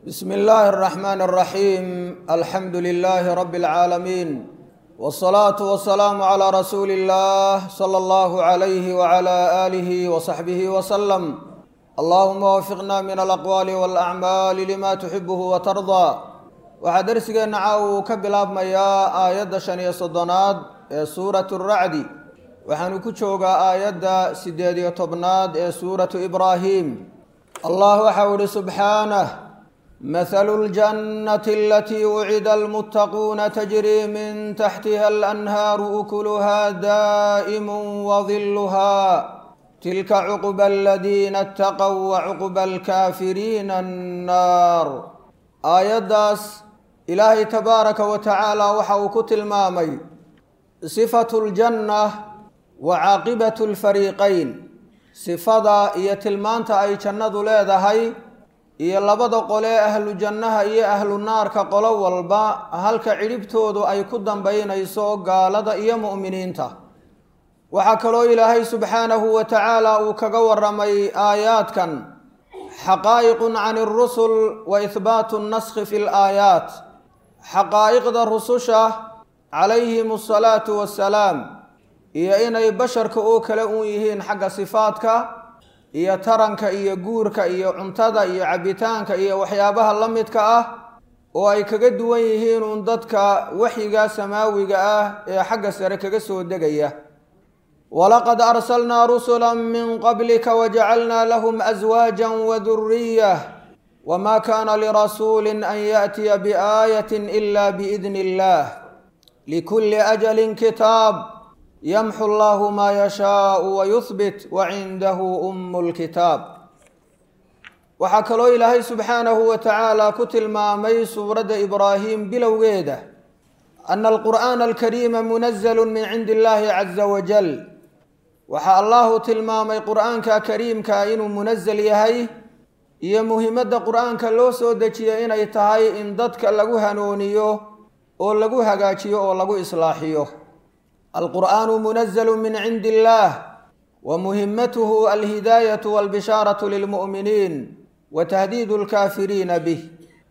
بسم الله الرحمن الرحيم الحمد لله رب العالمين والصلاة والسلام على رسول الله صلى الله عليه وعلى آله وصحبه وسلم اللهم وفقنا من الأقوال والأعمال لما تحبه وترضى waxaa darsigeenna caawa uu ka bilaabmayaa aayadda shan iyo soddonaad ee suuratu racdi waxaanu ku joogaa aayadda siddeed iyo tobnaad ee suuratu ibraahim allah waxau ihi subxaanah mathalu ljannati alatii wucida almuttaquuna tajrii min taxtiha alanhaaru ukuluha daa'imu wadiluha tilka cuqba aladiina ataqow wacuqba alkaafiriina annaar aayaddaas ilaahay tabaaraka wa tacaala waxa uu ku tilmaamay sifatu ljanna wa caaqibatu lfariiqayn sifada iyo tilmaanta ay jannadu leedahay iyo labada qolee ahlu jannaha iyo ahlu naarka qolo walba halka cidhibtoodu ay ku dambaynayso gaalada iyo mu'miniinta waxaa kaloo ilaahay subxaanahu wa tacaala uu kaga waramay aayaadkan xaqaa'iqun can اrusul wa ihbaatu اnaskhi fi laayaat xaqaa'iqda rususha calayhim asalaatu wassalaam iyo inay basharka oo kale uun yihiin xagga sifaadka iyo taranka iyo guurka iyo cuntada iyo cabbitaanka iyo waxyaabaha la midka ah oo ay kaga duwan yihiin uun dadka waxyiga samaawiga ah ee xagga sare kaga soo degaya walaqad arsalnaa rusula min qablika wajacalnaa lahum aswaaja waduriyah wma kana lirasuuli an yaأtiya biaayaة ila biidn اllah likuli ajali kitaab yamxu allahu ma yashaau wayuhbit wacindahu um اlkitaab waxaa kaloo ilaahay subxaanahu wa tacaala ku tilmaamay suuradda ibraahim bilowgeeda ana alqur'aana alkariima munazlu min cindi illahi caza wajal waxaa allahu tilmaamay qur'aanka kariimka inuu munazl yahay iyo muhimadda qur-aanka loo soo dejiya inay tahay in dadka lagu hanuuniyo oo lagu hagaajiyo oo lagu islaaxiyo alqur'aanu munazalu min cindi illaah wa muhimatuhu alhidaayatu walbishaaratu lilmu'miniin wa tahdiidu alkaafiriina bih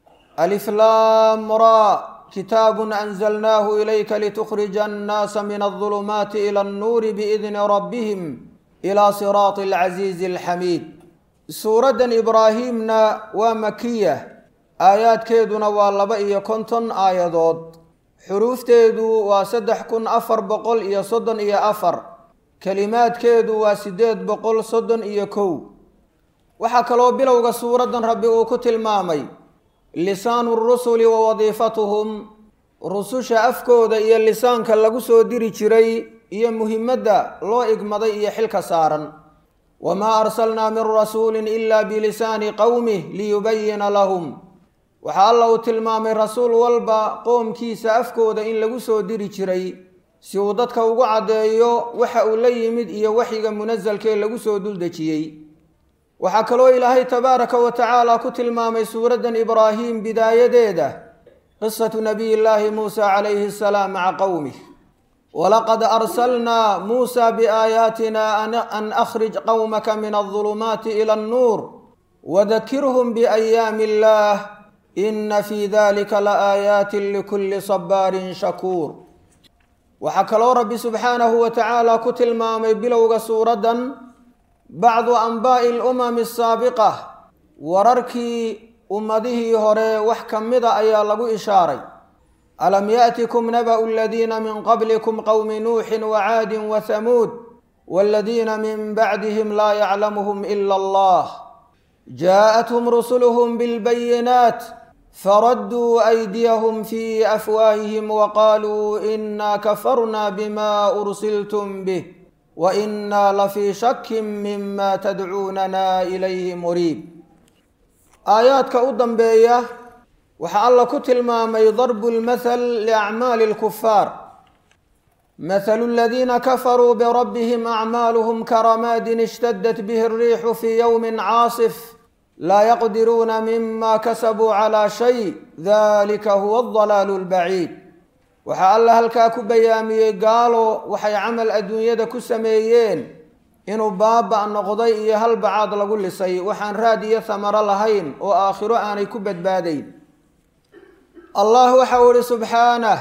aliflaam ra kitaabun anzalnaahu ilayka litukhrija annaasa min aldulumaati ila annuuri biidni rabbihim ila siraati alcasiizi alxamiid suuraddan ibraahimna waa makiya aayaadkeeduna waa laba iyo konton aayadood xuruufteedu waa saddex kun afar boqol iyo soddon iyo afar kelimaadkeedu waa siddeed boqol soddon iyo kow waxaa kaloo bilowga suuraddan rabbi uu ku tilmaamay lisaanu rusuli wa wadiifatuhum rususha afkooda iyo lisaanka lagu soo diri jiray iyo muhimadda loo igmaday iyo xilka saaran wma arsalnaa min rasuuli ila bilisaani qowmih liyubayina lahum waxaa alla uu tilmaamay rasuul walba qoomkiisa afkooda in lagu soo diri jiray si uu dadka ugu caddeeyo waxa uu la yimid iyo waxyiga munasalkee lagu soo duldejiyey waxaa kaloo ilaahay tabaaraka wa tacaala ku tilmaamay suuraddan ibraahim bidaayadeeda qisatu nabiy llaahi muusa calayhi asalaam maca qowmih walaqad arsalnaa muusa biaayaatina an akhrij qowmaka min aldulumaati ila annuur wadakirhum biayaami illaah ina fii dalika laaayaatin likulli sabaarin shakuur waxaa kaloo rabbi subxaanahu wa tacaala ku tilmaamay bilowga suuraddan bacdu anbaa'i alumami asaabiqa wararkii ummadihii hore wax ka mida ayaa lagu ishaaray alam yaأtikum nabأu اladiina min qablikum qowmi nuuxi wacaadi wahamuud wاladiina min bacdihim laa yaclamuhum ila allah jaaءathum rusuluhum biاlbayinaat faradduu أydiyahum fi afwaahihim waqaaluu ina kafarna bima ursiltum bih waina lafii shaki mima tadcuunana ilayhi muriib aayaadka u dambeeya waxaa alla ku tilmaamay darbu lmathal liacmaali lkufaar mathalu aladiina kafaruu birabbihim acmaaluhum karamaadin ishtadat bihi alriixu fii yowmin caasif laa yaqdiruuna mima kasabuu calaa shay dalika huwa aldalaalu albaciid waxaa alla halkaa ku bayaamiyey gaalo waxay camal adduunyada ku sameeyeen inuu baaba' noqday iyo hal bacaad lagu lisay waxaan raad iyo hamaro lahayn oo aakhiro aanay ku badbaadayn allah waxau ihi subxaanah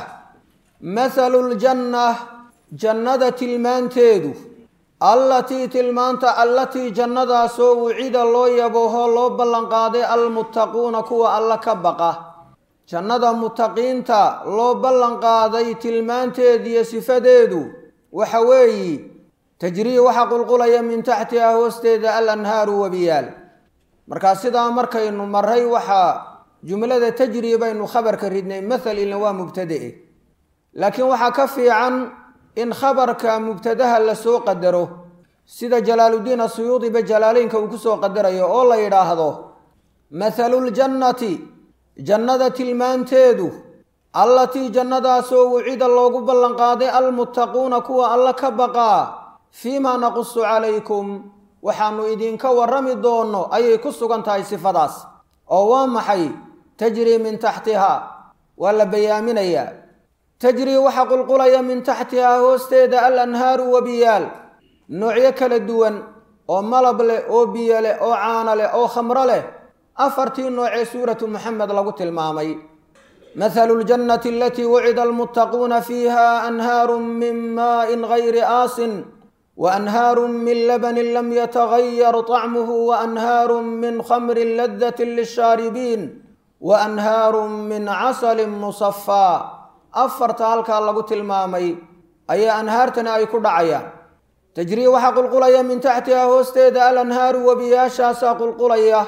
mathalu ljanna jannada tilmaanteedu allatii tilmaanta allatii jannadaasoo wucida loo yabooho loo ballanqaaday almuttaquuna kuwa alla ka baqa jannada muttaqiinta loo ballanqaaday tilmaanteediyo sifadeedu waxa weeyi tajrii waxa qulqulaya min taxtiha hoosteeda al anhaaru wabiyaal markaa sidaa markaynu maray waxaa jumlada tajrii baynu khabarka ridnay mathal ilna waa mubtade laakiin waxaa ka fiican in khabarka mubtadaha lasoo qadaro sida jalaaluddiin asuyuudiba jalaaleynka uu kusoo qadarayo oo la yidhaahdo mathaluljannati jannada tilmaanteedu allatii jannadaasoo wucida loogu ballanqaaday almuttaquuna kuwa alla ka baqaa fiimaa naqusu calaykum waxaanu idinka warrami doonno ayay ku sugan tahay sifadaas oo waa maxay tajrii min taxtiha waa la bayaaminayaa tajrii waxa qulqulaya min taxtihaa hoosteeda al anhaaru wabiyaal noocyo kala duwan oo malab leh oo biyo leh oo caano leh oo khamro leh afartii noocee suuratu moxamed lagu tilmaamay mathalu ljannati alatii wucida almuttaquuna fiiha anhaaru min maain gayri aasin waanhaaru min labanin lam yatagayar طacmuhu waanhaaru min khamrin ladati lishaaribiin waanhaaru min casalin musafaa afarta halkaa lagu tilmaamay ayaa anhaartani ay ku dhacayaan tajrii waxaa qulqulaya min taxtiha hoosteeda al anhaaru webiyaashaasaa qulqulaya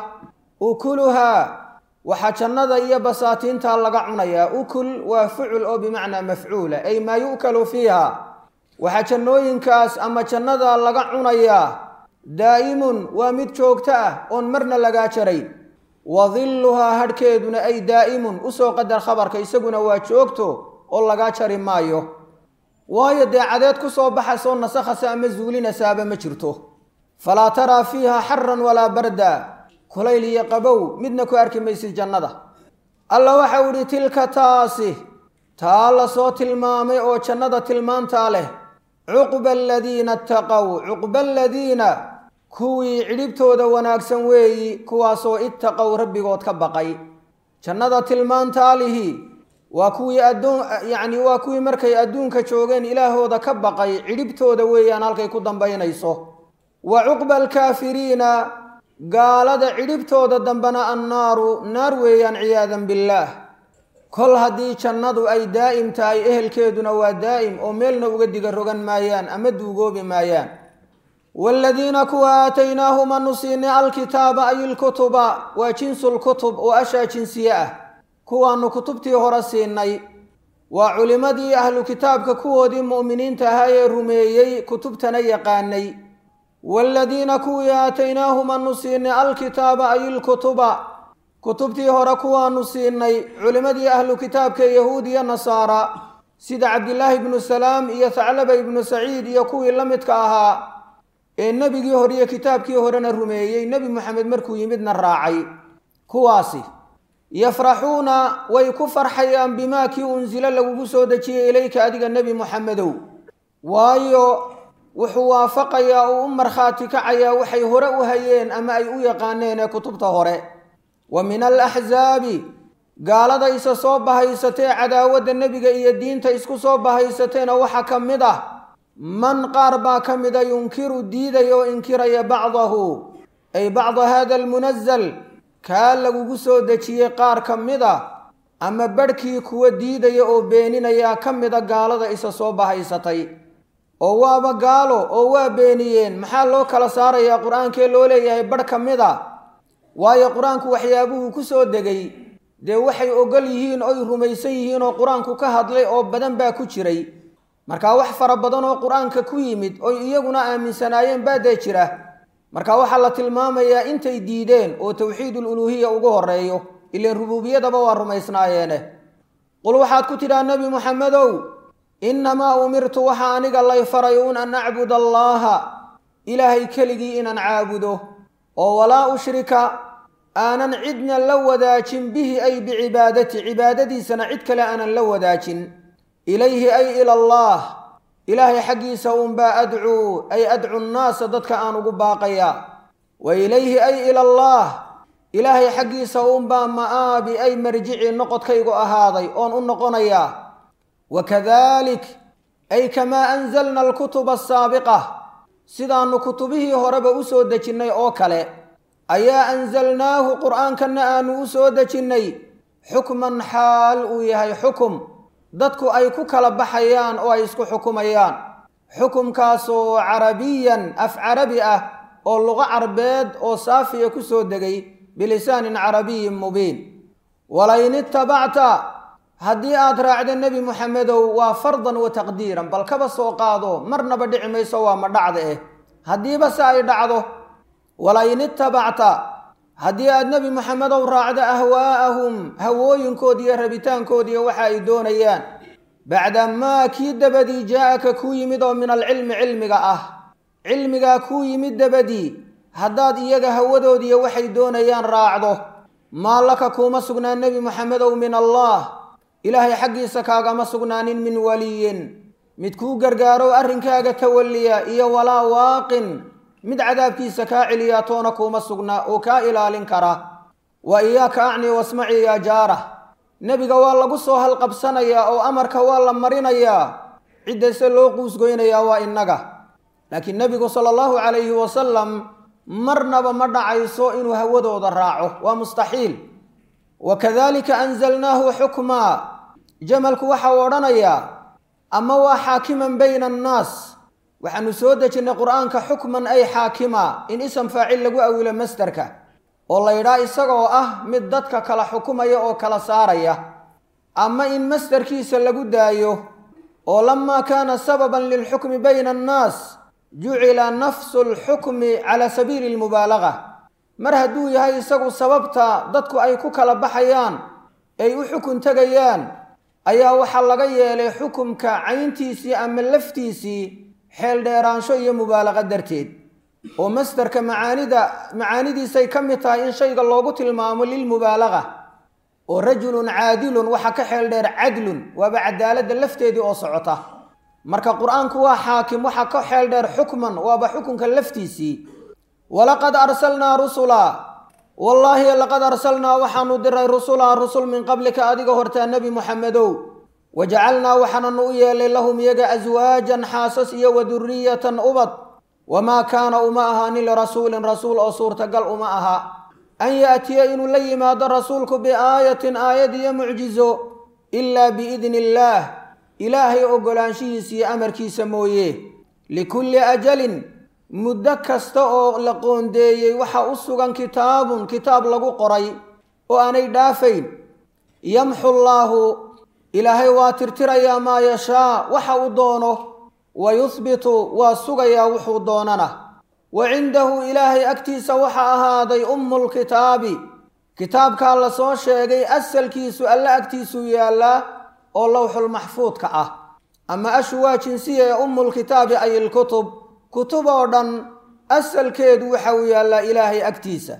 ukuluhaa waxaa jannada iyo basaatiinta laga cunayaa ukul waa fucul oo bimacnaa mafcuula ay maa yu'kalu fiiha waxaa jannooyinkaas ama jannada laga cunayaa daa'imun waa mid joogto ah oon marna lagaa jarayn wa dilluhaa hadhkeeduna ay daa'imun usoo qadar khabarka isaguna waa joogto oo lagaa jari maayo waayo dee cadeed ku soo baxasoo nasakhasa ama zuulinasaaba ma jirto falaa taraa fiiha xaran walaa barda kulayl iyo qabow midna ku arki maysid jannada alla waxau idhi tilka taasi taa lasoo tilmaamay oo jannada tilmaantaa leh cuqba aladiina ittaqow cuqba aladiina kuwii cidhibtooda wanaagsan weeyi kuwaasoo ittaqow rabbigood ka baqay jannada tilmaantaalihi waa kuwii adduun yacni waa kuwii markay adduunka joogeen ilaahooda ka baqay cidhibtooda weeyaan halkay ku dambaynayso wa cuqba alkaafiriina gaalada cidhibtooda dambena annaaru naar weeyaan ciyaadan billaah kol haddii jannadu ay daa'im tahay ehelkeeduna waa daa'im oo meelna uga diga rogan maayaan ama duugoobi maayaan waaladiina kuwa aataynaahum anu siinay alkitaaba ay ilkutuba waa jinsulkutub oo ashaa jinsiye ah kuwaannu kutubtii hore siinay waa culimmadii ahlu kitaabka kuwoodii mu'miniinta ahaa ee rumeeyey kutubtana yaqaanay waaladiina kuwii aataynaahum anu siinay alkitaaba ay ilkutuba kutubtii hore kuwaanu siinay culimmadii ahlu kitaabka yahuud iyo nasaara sida cabdilaahi ibnu salaam iyo thaclaba ibnu saciid iyo kuwii la midka ahaa ee nebigii hore iyo kitaabkii horena rumeeyey nebi moxamed markuu yimidna raacay kuwaasi yafraxuuna way ku farxayaan bimaa kii unsilo lagugu soo dejiyey ilayka adiga nebi moxamedow waayo wuxuu waafaqayaa uu u markhaati kacayaa waxay hore u hayeen ama ay u yaqaaneen ee kutubta hore wa min alaxsaabi gaalada isa soo bahaysatee cadaawadda nebiga iyo diinta isku soo bahaysateena waxaa ka mid ah man qaar baa ka mida yunkiru diidaya oo inkiraya bacdahu ay bacda hada almunazal kaa lagugu soo dejiyey qaar ka mid a ama badhkii kuwa diidaya oo beeninaya ka mida gaalada isa soo bahaysatay oo waaba gaalo oo waa beeniyeen maxaa loo kala saarayaa qur-aankee loo leeyahay badh ka mid a waayo qur-aanku waxyaabuhuu ku soo degay dee waxay ogol yihiin oy rumaysan yihiin oo qur-aanku ka hadlay oo badan baa ku jiray markaa wax fara badan oo qur-aanka ku yimid oy iyaguna aaminsanaayeen baa dee jira marka waxaa la tilmaamayaa intay diideen oo towxiidul uluuhiya ugu horeeyo ilaan rubuubiyadaba waa rumaysnaayeene qul waxaad ku tidhaa nebi moxamedow innamaa umirtu waxaa aniga lay faray un an acbud allaaha ilaahay keligii inaan caabudo oo walaa ushrika aanan cidna la wadaajin bihi ay bicibaadati cibaadadiisana cid kale aanan la wadaajin ilayhi ay ila allaah ilaahay xaggiisa uunbaa adcuu ay adcu nnaasa dadka aan ugu baaqayaa wa ilayhi ay ila allah ilaahay xaggiisa uunbaa ma'aabi ay marjicii noqodkaygu ahaaday oon u noqonayaa wa kadalik ay kamaa anzalna alkutuba asaabiqa sidaannu kutubihii horeba u soo dejinnay oo kale ayaa anzalnaahu qur'aankanna aanu u soo dejinnay xukman xaal uu yahay xukum dadku ay ku kala baxayaan oo ay isku xukumayaan xukumkaasoo carabiyan af carabi ah oo luqo carbeed oo saafiya ku soo degay bilisaanin carabiyin mubiin walain itabacta haddii aad raacdo nebi muxamedow waa fardan wa taqdiiran bal kaba soo qaado marnaba dhici mayso waa ma dhacda eh haddiiba se ay dhacdo walain itabacta haddii aad nebi moxamedow raacdo ahwaa'ahum hawooyinkoodi iyo rabitaankoodiiyo waxa ay doonayaan bacda maa kii dabadii jaa-aka kuu yimid oo min alcilmi cilmiga ah cilmigaa kuu yimid dabadii haddaad iyaga hawadoodiiyo waxay doonayaan raacdo maa laka kuuma sugnaan nebi moxamedow min allah ilaahay xaggiisa kaagama sugnaanin min waliyin mid kuu gargaaro arrinkaaga tawalliya iyo walaa waaqin mid cadaabkiisa kaa celiyaa toona kuuma sugnaa oo kaa ilaalin kara wa iyaaka acni wasmacii yaa jaara nebiga waa lagu soo halqabsanayaa oo amarka waa la marinayaa ciddase loo quusgoynayaa waa innaga laakiin nebigu sala allahu calayhi wasalam marnaba ma dhacayso inuu hawadooda raaco waa mustaxiil wa kadalika anzalnaahu xukmaa jamalku waxa uu odhanayaa ama waa xaakiman bayna annaas waxaanu soo dejinnay qur'aanka xukman ay xaakima in ism faacil lagu awilo masderka oo la yidhaha isagoo ah mid dadka kala xukumaya oo kala saaraya ama in masderkiisa lagu daayo oo lamaa kaana sababan lilxukmi bayna annaas jucila nafsu alxukmi cala sabiili almubaalaga mar hadduu yahay isagu sababta dadku ay ku kala baxayaan ay u xukun tegayaan ayaa waxaa laga yeelay xukumka cayntiisii ama laftiisii xeel dheeraansho iyo mubaalaqa darteed oo masderka macaanida macaanidiisay ka mid tahay in shayga loogu tilmaamo lilmubaalaga oo rajulun caadilun waxa ka xeel dheer cadlun waaba cadaaladda lafteedii oo socota marka qur-aanku waa xaakim waxa ka xeel dheer xukman waaba xukunka laftiisii walaqad arsalnaa rusula wallaahi laqad arsalnaa waxaanu diray rusulaa rusul min qablika adiga hortaa nebi muxamedow wajacalnaa waxaananu u yeelay lahum iyaga aswaajan xaasas iyo wa duriyatan ubad wamaa kaana uma ahaanin lirasuulin rasuul oo suurtagal uma aha an yaatiya inuu la yimaado rasuulku biaayatin aayad iyo mucjizo ilaa biidni illaah ilaahay oggolaanshihiisa iyo amarkiisa mooye likulli ajalin muddo kasta oo la qoondeeyey waxa u sugan kitaabun kitaab lagu qoray oo aanay dhaafayn yamxu llaahu ilaahay waa tirtirayaa maa yashaa waxa uu doono wa yuhbitu waa sugayaa wuxuu doonana wa cindahu ilaahay agtiisa waxa ahaaday ummulkitaabi kitaabkaa la soo sheegay asalkiisu alle agtiisuu yaallaa oo lowxulmaxfuudka ah ama ashu waa jinsiya ee ummulkitaabi ay ilkutub kutub oo dhan asalkeedu waxa uu yaallaa ilaahay agtiisa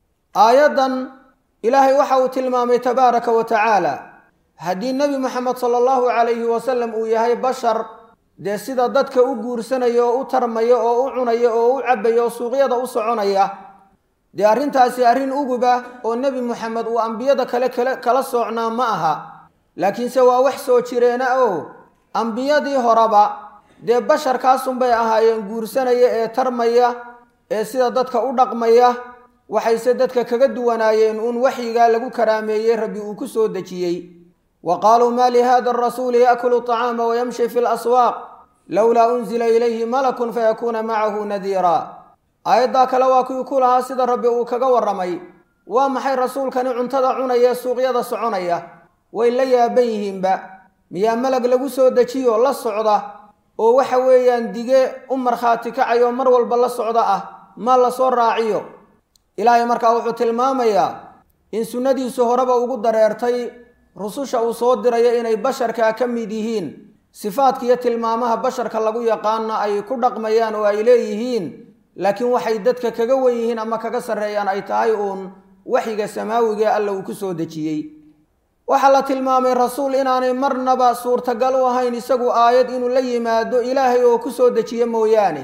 aayaddan ilaahay waxa uu tilmaamay tabaaraka wa tacaala haddii nebi moxamed sala allahu calayhi wasalam uu yahay bashar dee sida dadka u guursanaya oo u tarmaya oo u cunaya oo u cabbaya oo suuqyada u soconaya dee arrintaasi arrin uguba oo nebi moxamed uu ambiyada kale kale kala soocnaa ma aha laakiinse waa wax soo jireena oo ambiyadii horeba dee basharkaasunbay ahaayeen guursanaya ee tarmaya ee sida dadka u dhaqmaya waxayse dadka kaga duwanaayeen uun waxyigaa lagu karaameeyey rabbi uu ku soo dejiyey wa qaaluu maa lihada arasuuli yaakulu طacaama wayamshi fi laswaaq lowlaa unzila ilayhi malakun fayakuuna macahu nadiira aayaddaa kale waa kuwii ku lahaa sida rabbi uu kaga warramay waa maxay rasuulkani cuntada cunaya suuqyada soconaya way la yaaban yihiinba miyaa malag lagu soo dejiyo la socda oo waxa weeyaan dige u markhaati kacayo mar walba la socda ah ma la soo raaciyo ilaahay markaa wuxuu tilmaamayaa in sunnadiisu horeba ugu dareertay rususha uu soo dirayo inay basharkaa ka mid yihiin sifaadka iyo tilmaamaha basharka lagu yaqaana ay ku dhaqmayaan oo ay leeyihiin laakiin waxay dadka kaga wen yihiin ama kaga sarreeyaan ay tahay uun waxyiga samaawigae alla uu ku soo dejiyey waxaa la tilmaamay rasuul inaanay marnaba suurtagal u ahayn isagu aayad inuu la yimaado ilaahay oo ku soo dejiye mooyaane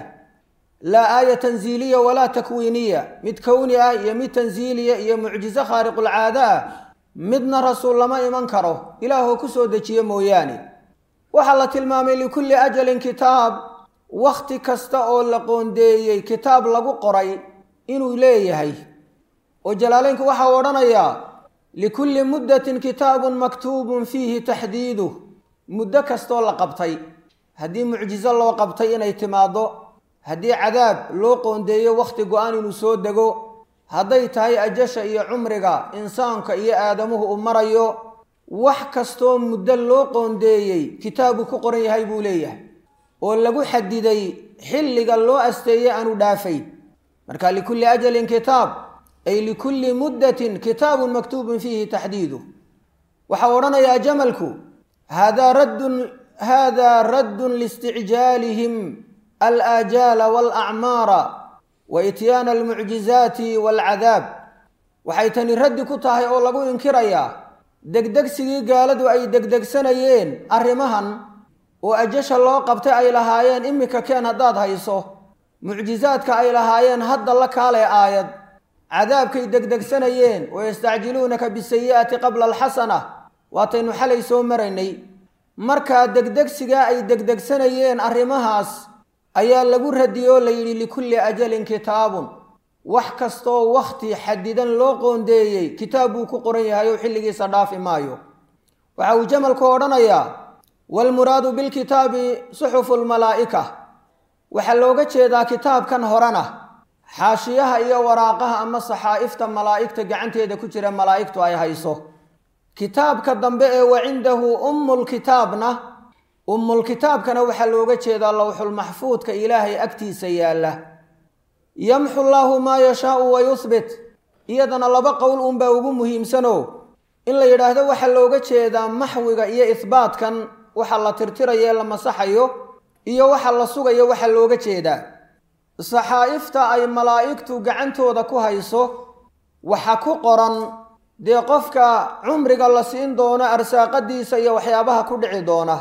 laa aaya tanziiliya walaa takwiiniya mid kowni ah iyo mid tanziiliya iyo mucjizo khaariqulcaado ah midna rasuul lama iman karo ilaahoo ku soo dejiye mooyaane waxaa la tilmaamay likulli ajalin kitaab wakhti kasta oo la qoondeeyey kitaab lagu qoray inuu leeyahay oo jalaaleynku waxaa odhanayaa likulli muddatin kitaabun maktuubun fiihi taxdiiduh muddo kastoo la qabtay haddii mucjizo loo qabtay inay timaaddo haddii cadaab loo qoondeeyo wakhti go-aan inuu soo dego hadday tahay ajasha iyo cumriga insaanka iyo aadamuhu uu marayo wax kastoo muddo loo qoondeeyey kitaabuu ku qoran yahay buu leeyahay oo lagu xadiday xilliga loo asteeyey aanu dhaafayn marka likulli ajalin kitaab ay likulli muddatin kitaabun maktuubun fiihi taxdiidu waxaa odhanayaa jamalku haadaa raddun haadaa raddun liisticjaalihim alaajaala waalacmaara wa ityaana almucjizaati waalcadaab waxay tani raddi ku tahay oo lagu inkirayaa degdegsigii gaaladu ay degdegsanayeen arrimahan oo ajasha loo qabtay ay lahaayeen iminka keen haddaad hayso mucjizaadka ay lahaayeen hadda la kaalee aayad cadaabkay degdegsanayeen oo yastacjiluunaka bisayi'ati qabla alxasana waataynu xalay soo maraynay markaa degdegsigaa ay degdegsanayeen arrimahaas ayaa lagu radiyey oo la yidhi likulli ajalin kitaabun wax kastoo wakhti xadidan loo qoondeeyey kitaab buu ku qoran yahay oo xilligiisa dhaafi maayo waxa uu jamalku odhanayaa waalmuraadu bilkitaabi suxufu lmalaa'ika waxaa looga jeedaa kitaabkan horena xaashiyaha iyo waraaqaha ama saxaa'ifta malaa'igta gacanteeda ku jira malaa'igtu ay hayso kitaabka dambe ee wa cindahu ummulkitaabna ummulkitaabkana waxaa looga jeedaa lowxulmaxfuudka ilaahay agtiisa yaalla yamxu llaahu maa yashaau wa yuhbit iyadana laba qowl unbaa ugu muhiimsanoo in la yidhaahdo waxaa looga jeedaa maxwiga iyo ihbaatkan waxa la tirtirayo ee la masaxayo iyo waxa la sugayo waxaa looga jeedaa saxaa'ifta ay malaa'igtu gacantooda ku hayso waxa ku qoran dee qofka cumriga la siin doono arsaaqadiisa iyo waxyaabaha ku dhici doona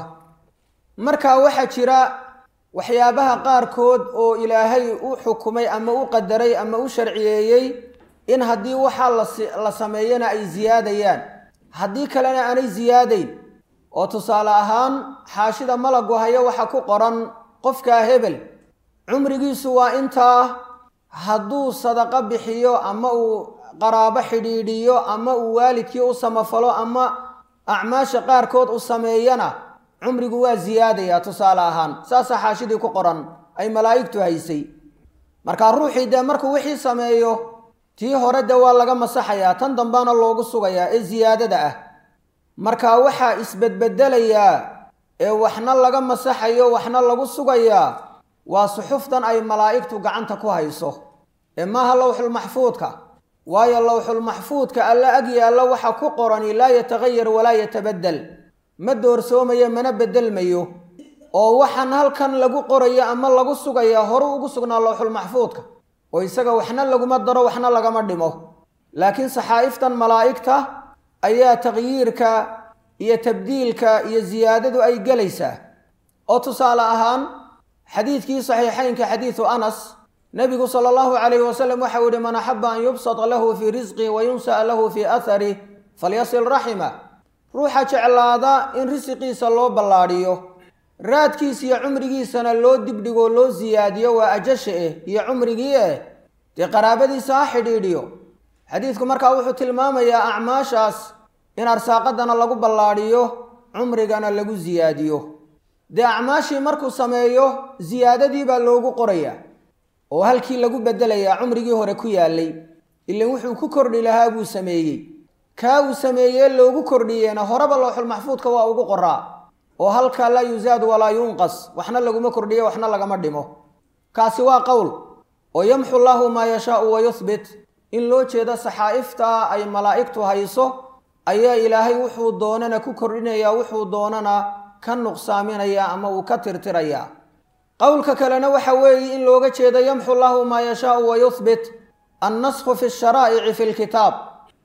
marka waxaa jira waxyaabaha qaarkood oo ilaahay u xukumay ama u qadaray ama u sharciyeeyey in haddii waxaa la sameeyana ay siyaadayaan haddii kalena aanay siyaadayn oo tusaale ahaan xaashida malagu haya waxa ku qoran qofkaa hebel cumrigiisu waa intaa hadduu sadaqo bixiyo ama uu qaraabo xidhiidhiyo ama uu waalidkii u samafalo ama acmaasha qaarkood u sameeyana cumrigu waa siyaadayaa tusaale ahaan saasaa xaashidii ku qoran ay malaa'igtu haysay markaa ruuxii dee markuu wixii sameeyo tii hore dee waa laga masaxayaa tan dambaana loogu sugayaa ee siyaadada ah marka waxaa isbedbedelayaa ee waxna laga masaxayo waxna lagu sugayaa waa suxuftan ay malaa'igtu gacanta ku hayso ee maaha lowxulmaxfuudka waayo lowxulmaxfuudka alla ag yaallo waxa ku qorani laa yatagayar walaa yatabadel ma doorsoomayo mana bedelmayo oo waxaan halkan lagu qorayo ama lagu sugayaa horu ugu sugnaa lowxulmaxfuudka oo isaga waxna laguma daro waxna lagama dhimo laakiin saxaa'iftan malaa'igta ayaa taqyiirka iyo tabdiilka iyo siyaadadu ay gelaysaa oo tusaale ahaan xadiidkii saxiixaynka xadiidu anas nebigu sala allahu calayhi wasalam waxau yihi man axaba an yubsata lahu fii risqi wa yunsa'a lahu fii aharih falyasil raxima ruuxa jeclaada in risiqiisa loo ballaadhiyo raadkiisa iyo cumrigiisana loo dibdhigo loo siyaadiyo waa ajasha eh iyo cumrigii eh dee qaraabadiisa ha xidhiidhiyo xadiidku markaa wuxuu tilmaamayaa acmaashaas in arsaaqadana lagu ballaadhiyo cumrigana lagu siyaadiyo dee acmaashii markuu sameeyo siyaadadii baa loogu qorayaa oo halkii lagu bedelayaa cumrigii hore ku yaallay ilan wuxuu ku kordhi lahaa buu sameeyey kaa uu sameeyee loogu kordhiyeena horeba lowxulmaxfuudka waa ugu qoraa oo halkaa laa yusaadu walaa yunqas waxna laguma kordhiyo waxna lagama dhimo kaasi waa qowl oo yamxu llaahu maa yashaau wa yuhbit in loo jeedo saxaa'ifta ay malaa'igtu hayso ayaa ilaahay wuxuu doonana ku kordhinayaa wuxuu doonana ka nuqsaaminaya ama uu ka tirtirayaa qowlka kalena waxa weeye in looga jeedo yamxu llaahu maa yashaau wa yuhbit annasku fi sharaa'ici fi lkitaab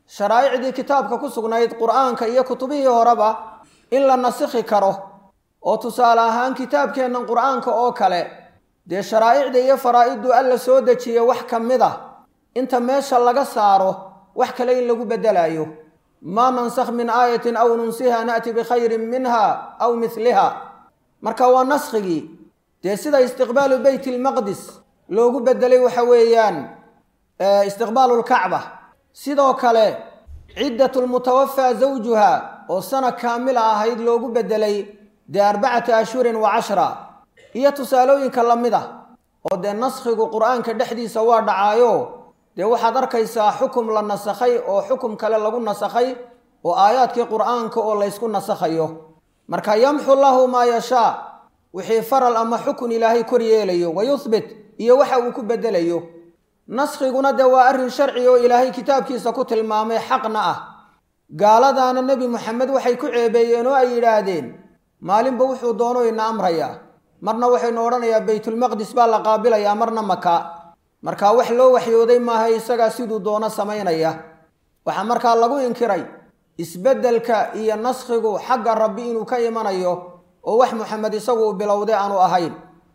sharaa'icdii kitaabka ku sugnayd qur-aanka iyo kutubihii horeba in la nasikhi karo oo tusaale ahaan kitaabkeennan qur-aanka oo kale dee sharaa'icda iyo faraa'iddu alla soo dejiya wax ka mid a inta meesha laga saaro wax kale in lagu beddelayo maa nansakh min aayatin aw nunsiha na'ti bikhayrin minha aw midliha marka waa naskhigii dee sida istiqbaalu beyt ilmaqdis loogu beddelay waxa weeyaan istiqbaalu lkacba sidoo kale ciddatu lmutawafaa zawjuha oo sana kaamila ahayd loogu beddelay dee arbacata ashhurin wa cashra iyo tusaalooyinka la mid ah oo dee naskhigu qur-aanka dhexdiisa waa dhacaayo dee waxaad arkaysaa xukum la nasakhay oo xukum kale lagu nasakhay oo aayaadkii qur-aanka oo laysku nasakhayo marka yamxu lahu maa yashaa wixii faral ama xukun ilaahay kor yeelayo wa yuhbit iyo waxa uu ku beddelayo naskhiguna dee waa arrin sharci oo ilaahay kitaabkiisa ku tilmaamay xaqna ah gaaladaana nebi moxamed waxay ku ceebeeyeen oo ay yidhaahdeen maalinba wuxuu doono ina amrayaa marna waxaynu odhanayaa baytulmaqdis baa la qaabilayaa marna maka markaa wax loo waxyooday maaha isagaa siduu doono samaynaya waxaa markaa lagu inkiray isbeddelka iyo naskhigu xagga rabbi inuu ka imanayo oo wax moxamed isagu uu bilowday aanu ahayn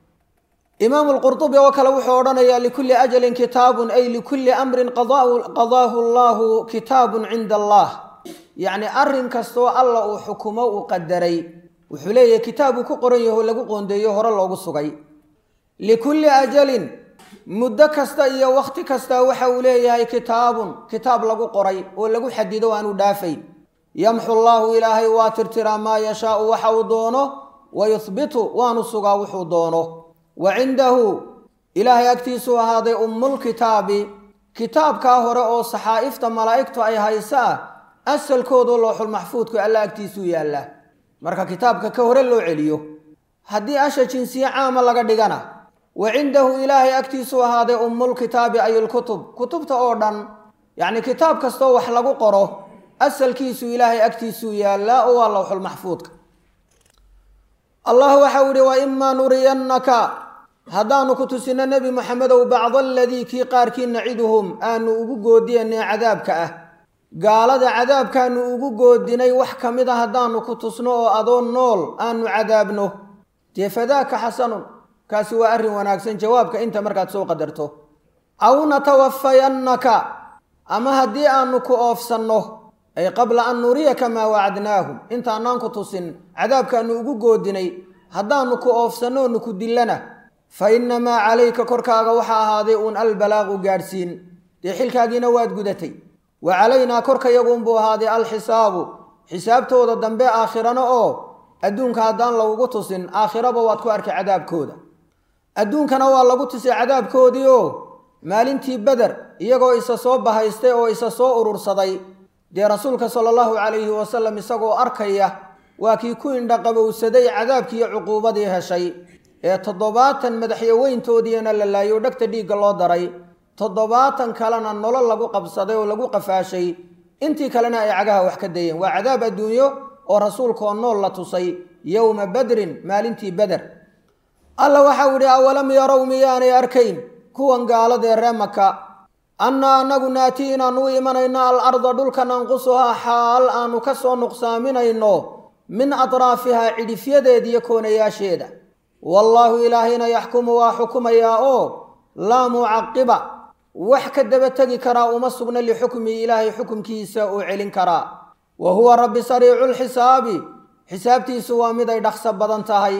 imaamu lqurtubi oo kale wuxuu odhanayaa likulli ajalin kitaabun ay likulli amrin qadaahu allahu kitaabun cinda allah yacni arrin kastoo alla uu xukumo uu qadaray wuxuu leeyahay kitaab uu ku qoran yaho lagu qoondeeyo hore loogu sugay likulli ajalin muddo kasta iyo wakhti kasta waxa uu leeyahay kitaabun kitaab lagu qoray oo lagu xadido aanu dhaafayn yamxu llaahu ilaahay waa tirtiraa maa yashaau waxa uu doono wa yuhbitu waanu sugaa wuxuu doono wa cindahu ilaahay agtiisuu ahaaday ummulkitaabi kitaabkaa hore oo saxaa'ifta malaa'igtu ay haysaa asalkoodu looxulmaxfuudku alla agtiisuu yaallaa marka kitaabka ka hore loo celiyo haddii asha jinsiye caama laga dhigana wa cindahu ilaahay agtiisuu ahaaday ummulkitaabi ay lkutub kutubta oo dhan yacni kitaab kastoo wax lagu qoro asalkiisu ilaahay agtiisuu yaallaa oo waa lowxulmaxfuudka allah waxau ihi wa imaa nuriyannaka haddaanu ku tusino nebi moxamedow bacda aladii kii qaarkii naciduhum aanu ugu goodiyanay cadaabka ah gaalada cadaabkaanu ugu goodinay wax ka mid a haddaanu ku tusno oo adoo nool aanu cadaabno dee fadaaka xasanun kaasi waa arrin wanaagsan jawaabka inta markaad soo qadarto aw natawafayannaka ama haddii aanu ku oofsanno ay qabla an nuriyaka maa wacadnaahum intaanaan ku tusin cadaabkaanu ugu goodinay haddaanu ku oofsannoonu ku dillana fa innamaa calayka korkaaga waxaa ahaaday uun albalaaqu gaadhsiin dee xilkaagiina waad gudatay wa calaynaa korkayaguunbuu ahaaday alxisaabu xisaabtooda dambe aakhirana oo adduunka haddaan lagugu tusin aakhiraba waad ku arkay cadaabkooda adduunkana waa lagu tusay cadaabkoodii oo maalintii beder iyagoo isa soo bahaystay oo isa soo urursaday dee rasuulka sala allahu calayhi wasalam isagoo arkaya waa kii ku indhaqabowsaday cadaabkiiyo cuquubadii heshay ee toddobaatan madaxyaweyntoodiina la laayo dhegta dhiigga loo daray toddobaatan kalena nolol lagu qabsaday oo lagu qafaashay intii kalena ay cagaha wax ka dayeen waa cadaab adduunyo oo rasuulkaoo nool la tusay yowma badrin maalintii beder alla waxau idhi awalam yarow miyaanay arkayn kuwan gaaladee ree maka annaa annagu naatii inaanu u imanayno al arda dhulka nanqusuhaa xaal aanu ka soo nuqsaaminayno min atraafihaa cidhifyadeediyo koonayaasheeda wallaahu ilaahayna yaxkumu waa xukumayaa oo laa mucaqiba wax ka daba tegi karaa uma sugna lixukmihi ilaahay xukumkiisa uu celin karaa wa huwa rabbi sariicu lxisaabi xisaabtiisu waa mid ay dhaqso badan tahay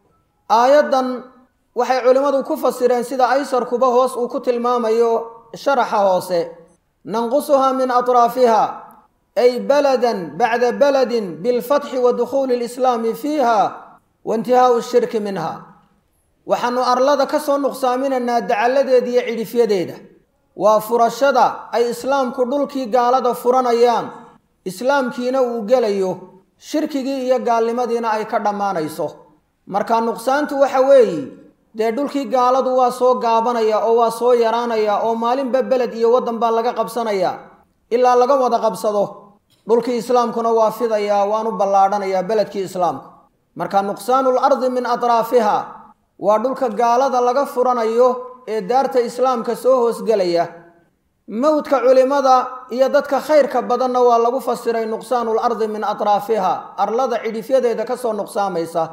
aayaddan waxay culimmadu ku fasireen sida aysarkuba hoos uu ku tilmaamayo sharaxa hoose nanqusuhaa min atraafiha ay baladan bacda baladin bilfatxi wa dukhuuli lislaami fiiha wa intihaau shirki minha waxaanu arlada ka soo nuqsaaminaynaa dacalladeeda iyo cidhifyadeeda waa furashada ay islaamku dhulkii gaalada furanayaan islaamkiina uu gelayo shirkigii iyo gaalnimadiina ay ka dhammaanayso marka nuqsaantu waxa weeye dee dhulkii gaaladu waa soo gaabanaya oo waa soo yaraanaya oo maalinba beled iyo waddan baa laga qabsanaya ilaa laga wada qabsado dhulkii islaamkuna waa fidayaa waanu ballaadhanayaa beledkii islaamku marka nuqsaanul ardi min atraafiha waa dhulka gaalada laga furanayo ee daarta islaamka soo hoosgelaya mowdka culimada iyo dadka khayrka badanna waa lagu fasiray nuqsaanu lardi min atraafiha arlada cidhifyadeeda kasoo nuqsaamaysa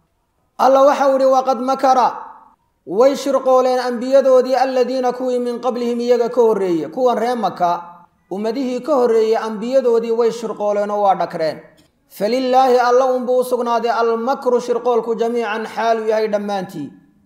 alla waxau ihi waqad makara way shirqooleen ambiyadoodii aladiina kuwii min qablihim iyaga ka horreeye kuwan ree maka ummadihii ka horreeyey ambiyadoodii way shirqooleen oo waa dhakreen falilaahi alla unbuu u sugnaaday almakru shirqoolku jamiican xaaluu yahay dhammaantii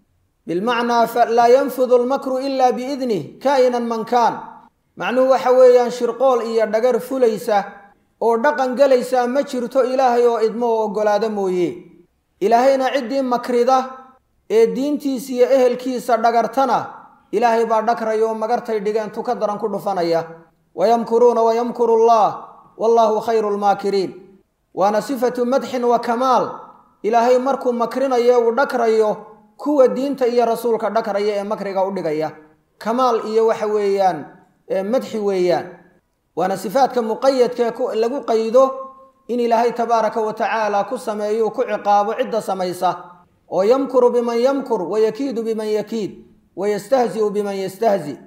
bilmacnaa laa yanfudu almakru ilaa biidnih kaa'inan man kaan macnuhu waxa weeyaan shirqool iyo dhagar fulaysa oo dhaqan gelaysa ma jirto ilaahay oo idmo oo oggolaado mooye ilaahayna ciddii makrida ee diintiisa iyo ehelkiisa dhagartana ilaahay baa dhagraya oo magartay dhigeen tuka daran ku dhufanaya wayamkuruuna wayamkuru allah wallaahu khayru lmaakiriin waana sifatu madxin wa kamaal ilaahay markuu makrinayo uu dhagrayo kuwa diinta iyo rasuulka dhagraya ee makriga u dhigaya kamaal iyo waxa weeyaan madxi weeyaan waana sifaadka muqayadkae lagu qaydo in ilaahay tabaaraka wa tacaala ku sameeyo ku ciqaabo cidda samaysa oo yamkuru biman yamkur wayakiidu biman yakiid wayastahzi'u biman yastahzi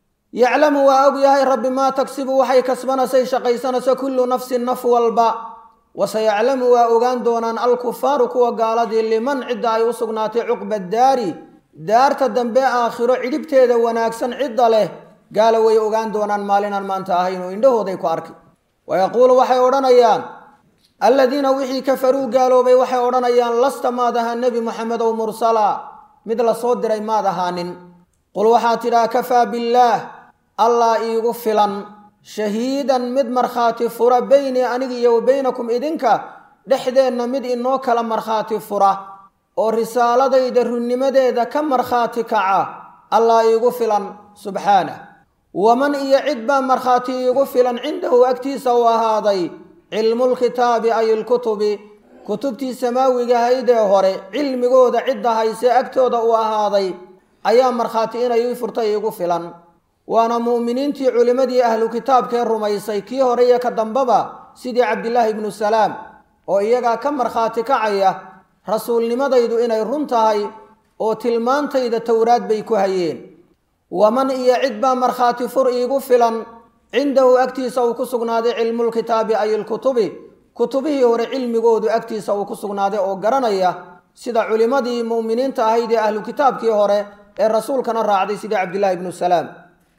yaclamu waa og yahay rabbi maa tagsibu waxay kasbanasay shaqaysanayso kullu nafsin naf walba waseyaclamu waa ogaan doonaan alkufaaru kuwa gaaladii liman cidda ay u sugnaatay cuqba daari daarta dambe aakhiro cidhibteeda wanaagsan cidda leh gaala way ogaan doonaan maalinaan maanta ahayn oo indhahooday ku arki wayaquulu waxay odhanayaan alladiina wixii kafaruu gaaloobay waxay odhanayaan lasta maad ahaa nebi moxamedow mursala mid la soo diray maad ahaanin qul waxaa tidhaha kafaa billaah allah iigu filan shahiidan mid markhaati fura beynii aniga iyo wa beynakum idinka dhexdeenna mid inoo kala markhaati fura oo risaaladayda runnimadeeda ka markhaati kaca allah iigu filan subxaanah waman iyo cid baa markhaati iigu filan cindahu agtiisa u ahaaday cilmulkitaabi ay ilkutubi kutubtii samaawiga haydee hore cilmigooda cidda haysee agtooda u ahaaday ayaa markhaati inay ii furtay iigu filan waana mu'miniintii culimmadii ahlu kitaabkee rumaysay kii hore iyo ka dambaba sidii cabdilaahi ibnu salaam oo iyagaa ka markhaati kacaya rasuulnimadaydu inay run tahay oo tilmaantayda towraad bay ku hayeen waman iyo cid baa markhaati fur iigu filan cindahu agtiisa uu ku sugnaaday cilmulkitaabi ay ilkutubi kutubihii hore cilmigoodu agtiisa uu ku sugnaaday oo garanaya sida culimmadii mu'miniinta ahayd ee ahlu kitaabkii hore ee rasuulkana raacday sidii cabdillaahi ibnu salaam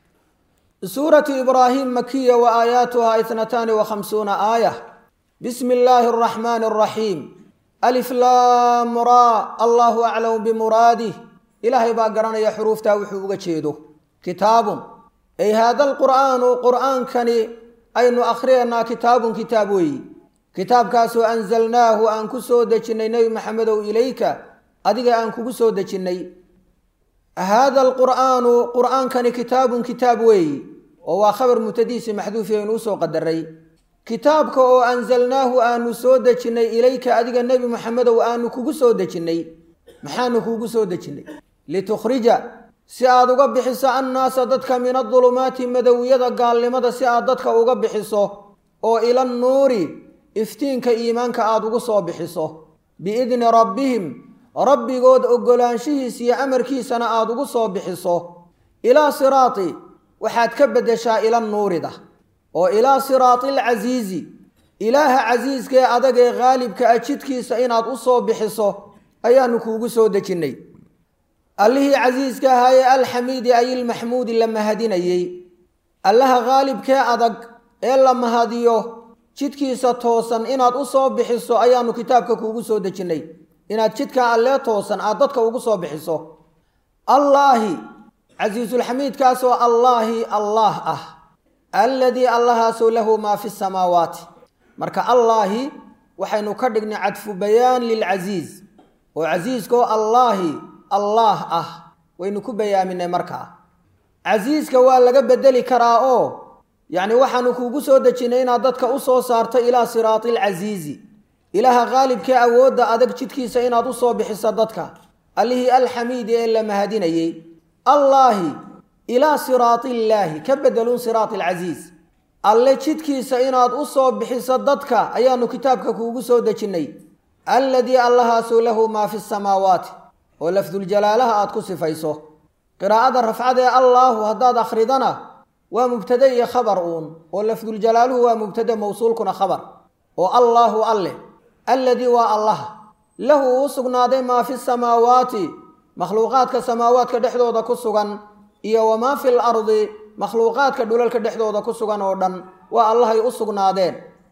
suuratu ibraahim makiya wa aayaatuha itnataani wa khamsuuna aaya bismi illaahi araxmaani araxiim alif laam raa allahu aclamu bimuraadih ilaahay baa garanaya xuruuftaa wuxuu uga jeedo kitaabun ay haada alqur'aanu qur'aankani aynu akhriyaynaa kitaabun kitaab weeyi kitaabkaasoo anzalnaahu aan ku soo dejinnay nebi maxamedow ilayka adiga aan kugu soo dejinnay haada alqur'aanu qur'aankani kitaabun kitaab weeyi oo waa khabar mutadiisi maxduufi aynu usoo qadaray kitaabka oo anzalnaahu aanu soo dejinnay ilayka adiga nebi maxamedow aanu kugu soo dejinnay maxaanu kuugu soo dejinnay litukhrija si aad uga bixiso annaasa dadka min adulumaati madowiyada gaalnimada si aad dadka uga bixiso oo ila nuuri iftiinka iimaanka aada ugu soo bixiso biidni rabbihim rabbigood oggolaanshihiis iyo amarkiisana aada ugu soo bixiso ilaa siraati waxaad ka beddeshaa ila nuurida oo ilaa siraati alcasiizi ilaaha casiiskaee adagee khaalibka a jidkiisa inaad u soo bixiso ayaanu kuugu soo dejinnay allihii casiiska ahaayee alxamiidi ay ilmaxmuudi la mahadinayey allaha khaalibkee adag ee la mahadiyo jidkiisa toosan inaad u soo bixiso ayaanu kitaabka kuugu soo dejinnay inaad jidkaa allee toosan aad dadka ugu soo bixiso allaahi casiisulxamiidkaasoo allaahi allaah ah alladii allahaasoo lahu maa fi samaawaati marka allaahi waxaynu ka dhignay cadfu bayaan lilcasiiz oo casiiskaoo allaahi allaah ah waynu ku bayaaminay markaa casiiska waa laga bedeli karaa oo yacni waxaanu kuugu soo dejinnay inaad dadka u soo saarto ilaa siraati alcasiizi ilaaha khaalibkee awoodda adag jidkiisa inaad u soo bixiso dadka allihii alxamiidi ee la mahadinayey allaahi ilaa siraati illaahi ka bedelun siraati alcasiiz alle jidkiisa inaad u soo bixiso dadka ayaanu kitaabka kuugu soo dejinnay alladii allahaasuu lahu maa fi samaawaati oo lafduljalaalaha aad ku sifayso qiraa'ada rafcad ee allaahu haddaad akhridana waa mubtade iyo khabar uun oo lafduljalaaluhu waa mubtade mawsuulkuna khabar oo allaahu alleh alladii waa allah lahu uu sugnaaday maa fi samaawaati makhluuqaadka samaawaadka dhexdooda ku sugan iyo wamaa fi l ardi makhluuqaadka dhulalka dhexdooda ku sugan oo dhan waa allahay u sugnaadeen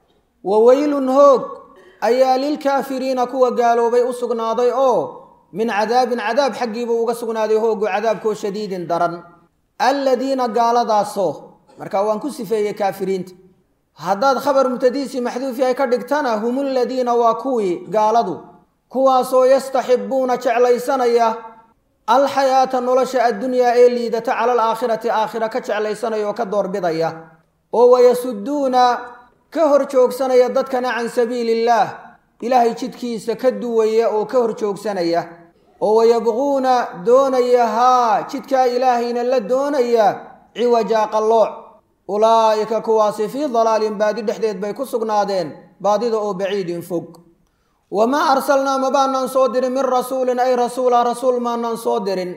wa weylun hoog ayaa lilkaafiriina kuwa gaaloobay u sugnaaday oo min cadaabin cadaab xaggiibuu uga sugnaaday hoogu cadaabkoo shadiidin daran alladiina gaaladaasoo marka waan ku sifeeyey kaafiriinta haddaad khabar mubtadiisii maxduuf yahay ka dhigtana hum ladiina waa kuwii gaaladu kuwaasoo yastaxibuuna jeclaysanaya alxayaata nolosha addunyaa ee liidata cala alaakhirati aakhira ka jeclaysanaya oo ka doorbidaya oo wayasuduuna ka hor joogsanaya dadkana can sabiili illaah ilaahay jidkiisa ka duwaya oo ka hor joogsanaya oo wayabquuna doonaya haa jidkaa ilaahayna la doonaya ciwajaa qallooc ulaa'ika kuwaasi fii dalaalin baadi dhexdeed bay ku sugnaadeen baadida oo baciidin fog wamaa arsalnaa ma baanaan soo dirin min rasuulin ay rasuula rasuul maanaan soo dirin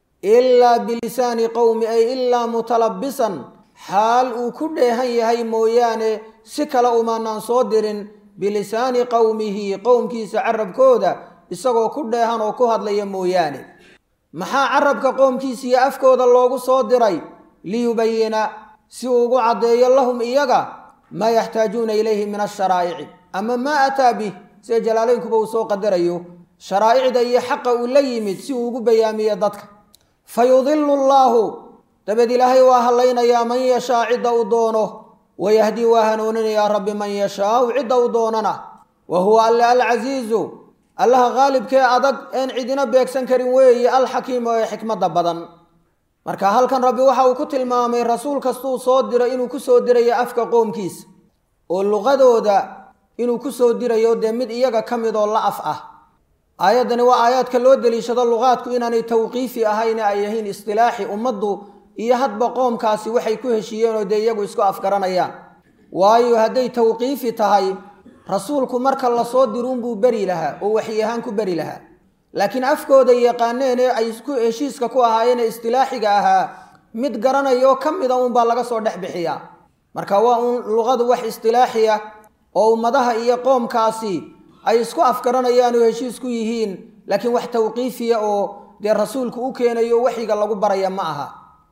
ilaa bilisaani qowmi ay ilaa mutalabisan xaal uu ku dheehan yahay mooyaane si kale umaanaan soo dirin bilisaani qowmihi qowmkiisa carabkooda isagoo ku dheehan oo ku hadlaya mooyaane maxaa carabka qoomkiisa iyo afkooda loogu soo diray liyubayina si uu ugu caddeeyo lahum iyaga maa yaxtaajuuna ilayhi min asharaa'ici ama maa ataa bih sida jalaalaynkuba uu soo qadarayo sharaa'icda iyo xaqa uu la yimid si uu ugu bayaamiyo dadka fa yudilu llaahu dabeed ilaahay waa hadlaynayaa man yashaa cidda uu doono wayahdii waa hanuuninayaa rabbi man yashaau cidda uu doonana wa huwa alle alcasiizu allaha qaalibkee adag een cidina beegsan karin weeye alxakiimu ee xikmadda badan marka halkan rabbi waxa uu ku tilmaamay rasuul kastuu soo diro inuu ku soo dirayo afka qoomkiisa oo luqadooda inuu ku soo dirayo dee mid iyaga ka mid oo la af ah aayaddani waa aayaadka loo deliishado luqaadku inaanay tawqiifi ahayn ay yahiin istilaaxi ummaddu iyo hadba qoomkaasi waxay ku heshiiyeen oo dee iyagu isku afgaranayaan waayo hadday tawqiifi tahay rasuulku marka lasoo diruunbuu beri lahaa oo waxyi ahaan ku beri lahaa laakiin afkooda yaqaaneen ee ay ku heshiiska ku ahaayeen ee istilaaxiga ahaa mid garanayoo ka mida uunbaa laga soo dhex bixiyaa marka waa uun luqadu wax istilaaxiya oo ummadaha iyo qoomkaasi ay isku afgaranayaan oo heshiis ku yihiin laakiin wax tawqiifiya oo dee rasuulku u keenayo waxyiga lagu baraya ma aha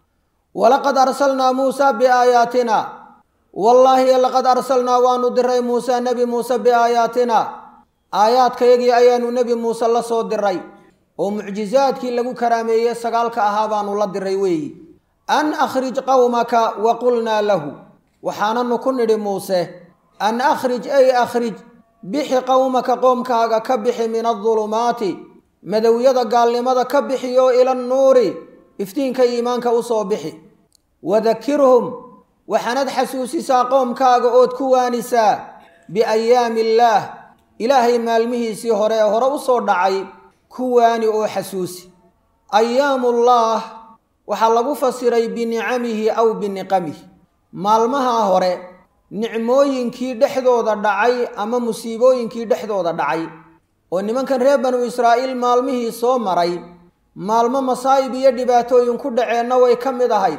walaqad arsalnaa muusaa biaayaatina wallaahi laqad arsalnaa waanu diray muusaa nebi muuse biaayaatina aayaadkayagii ayaanu nebi muuse la soo diray oo mucjizaadkii lagu karaameeyey sagaalka ahaa baanu la diray weeyi an akhrij qowmaka wa qulnaa lahu waxaananu ku nidhi muuse an akhrij ay akhrij bixi qowmaka qoomkaaga ka bixi min adulumaati madowyada gaalnimada ka bixiyo ila nnuuri iftiinka iimaanka u soo bixi wadakirhum waxaanad xasuusisaa qoomkaaga ood ku waanisaa biayaami illaah ilaahay maalmihiisii hore ee hore u soo dhacay ku waani oo xasuusi ayaamullaah waxaa lagu fasiray binicamihi aw biniqamihi maalmahaa hore nicmooyinkii dhexdooda dhacay ama musiibooyinkii dhexdooda dhacay oo nimankan reer banu israa'iil maalmihii soo maray maalmo masaa'ib iyo dhibaatooyin ku dhaceenna way ka mid ahayd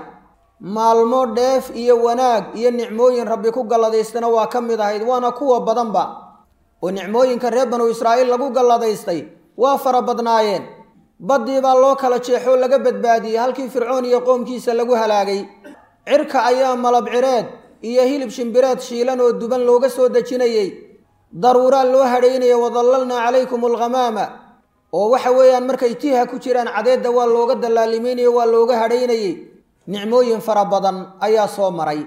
maalmo dheef iyo wanaag iyo nicmooyin rabbi ku galladaystana waa ka mid ahayd waana kuwa badanba oo nicmooyinka reer banu israa'iil lagu galladaystay waa fara badnaayeen baddii baa loo kala jeexoo laga badbaadiyey halkii fircoon iyo qoomkiisa lagu halaagay cirka ayaa malab cireed iyo hilib shimbireed shiilan oo duban looga soo dejinayey daruuraa loo hadhaynaya wadallalnaa calaykum alghamaama oo waxa weeyaan markay tiiha ku jiraan cadeedda waa looga dallaalimaynayo waa looga hadhaynayey nicmooyin fara badan ayaa soo maray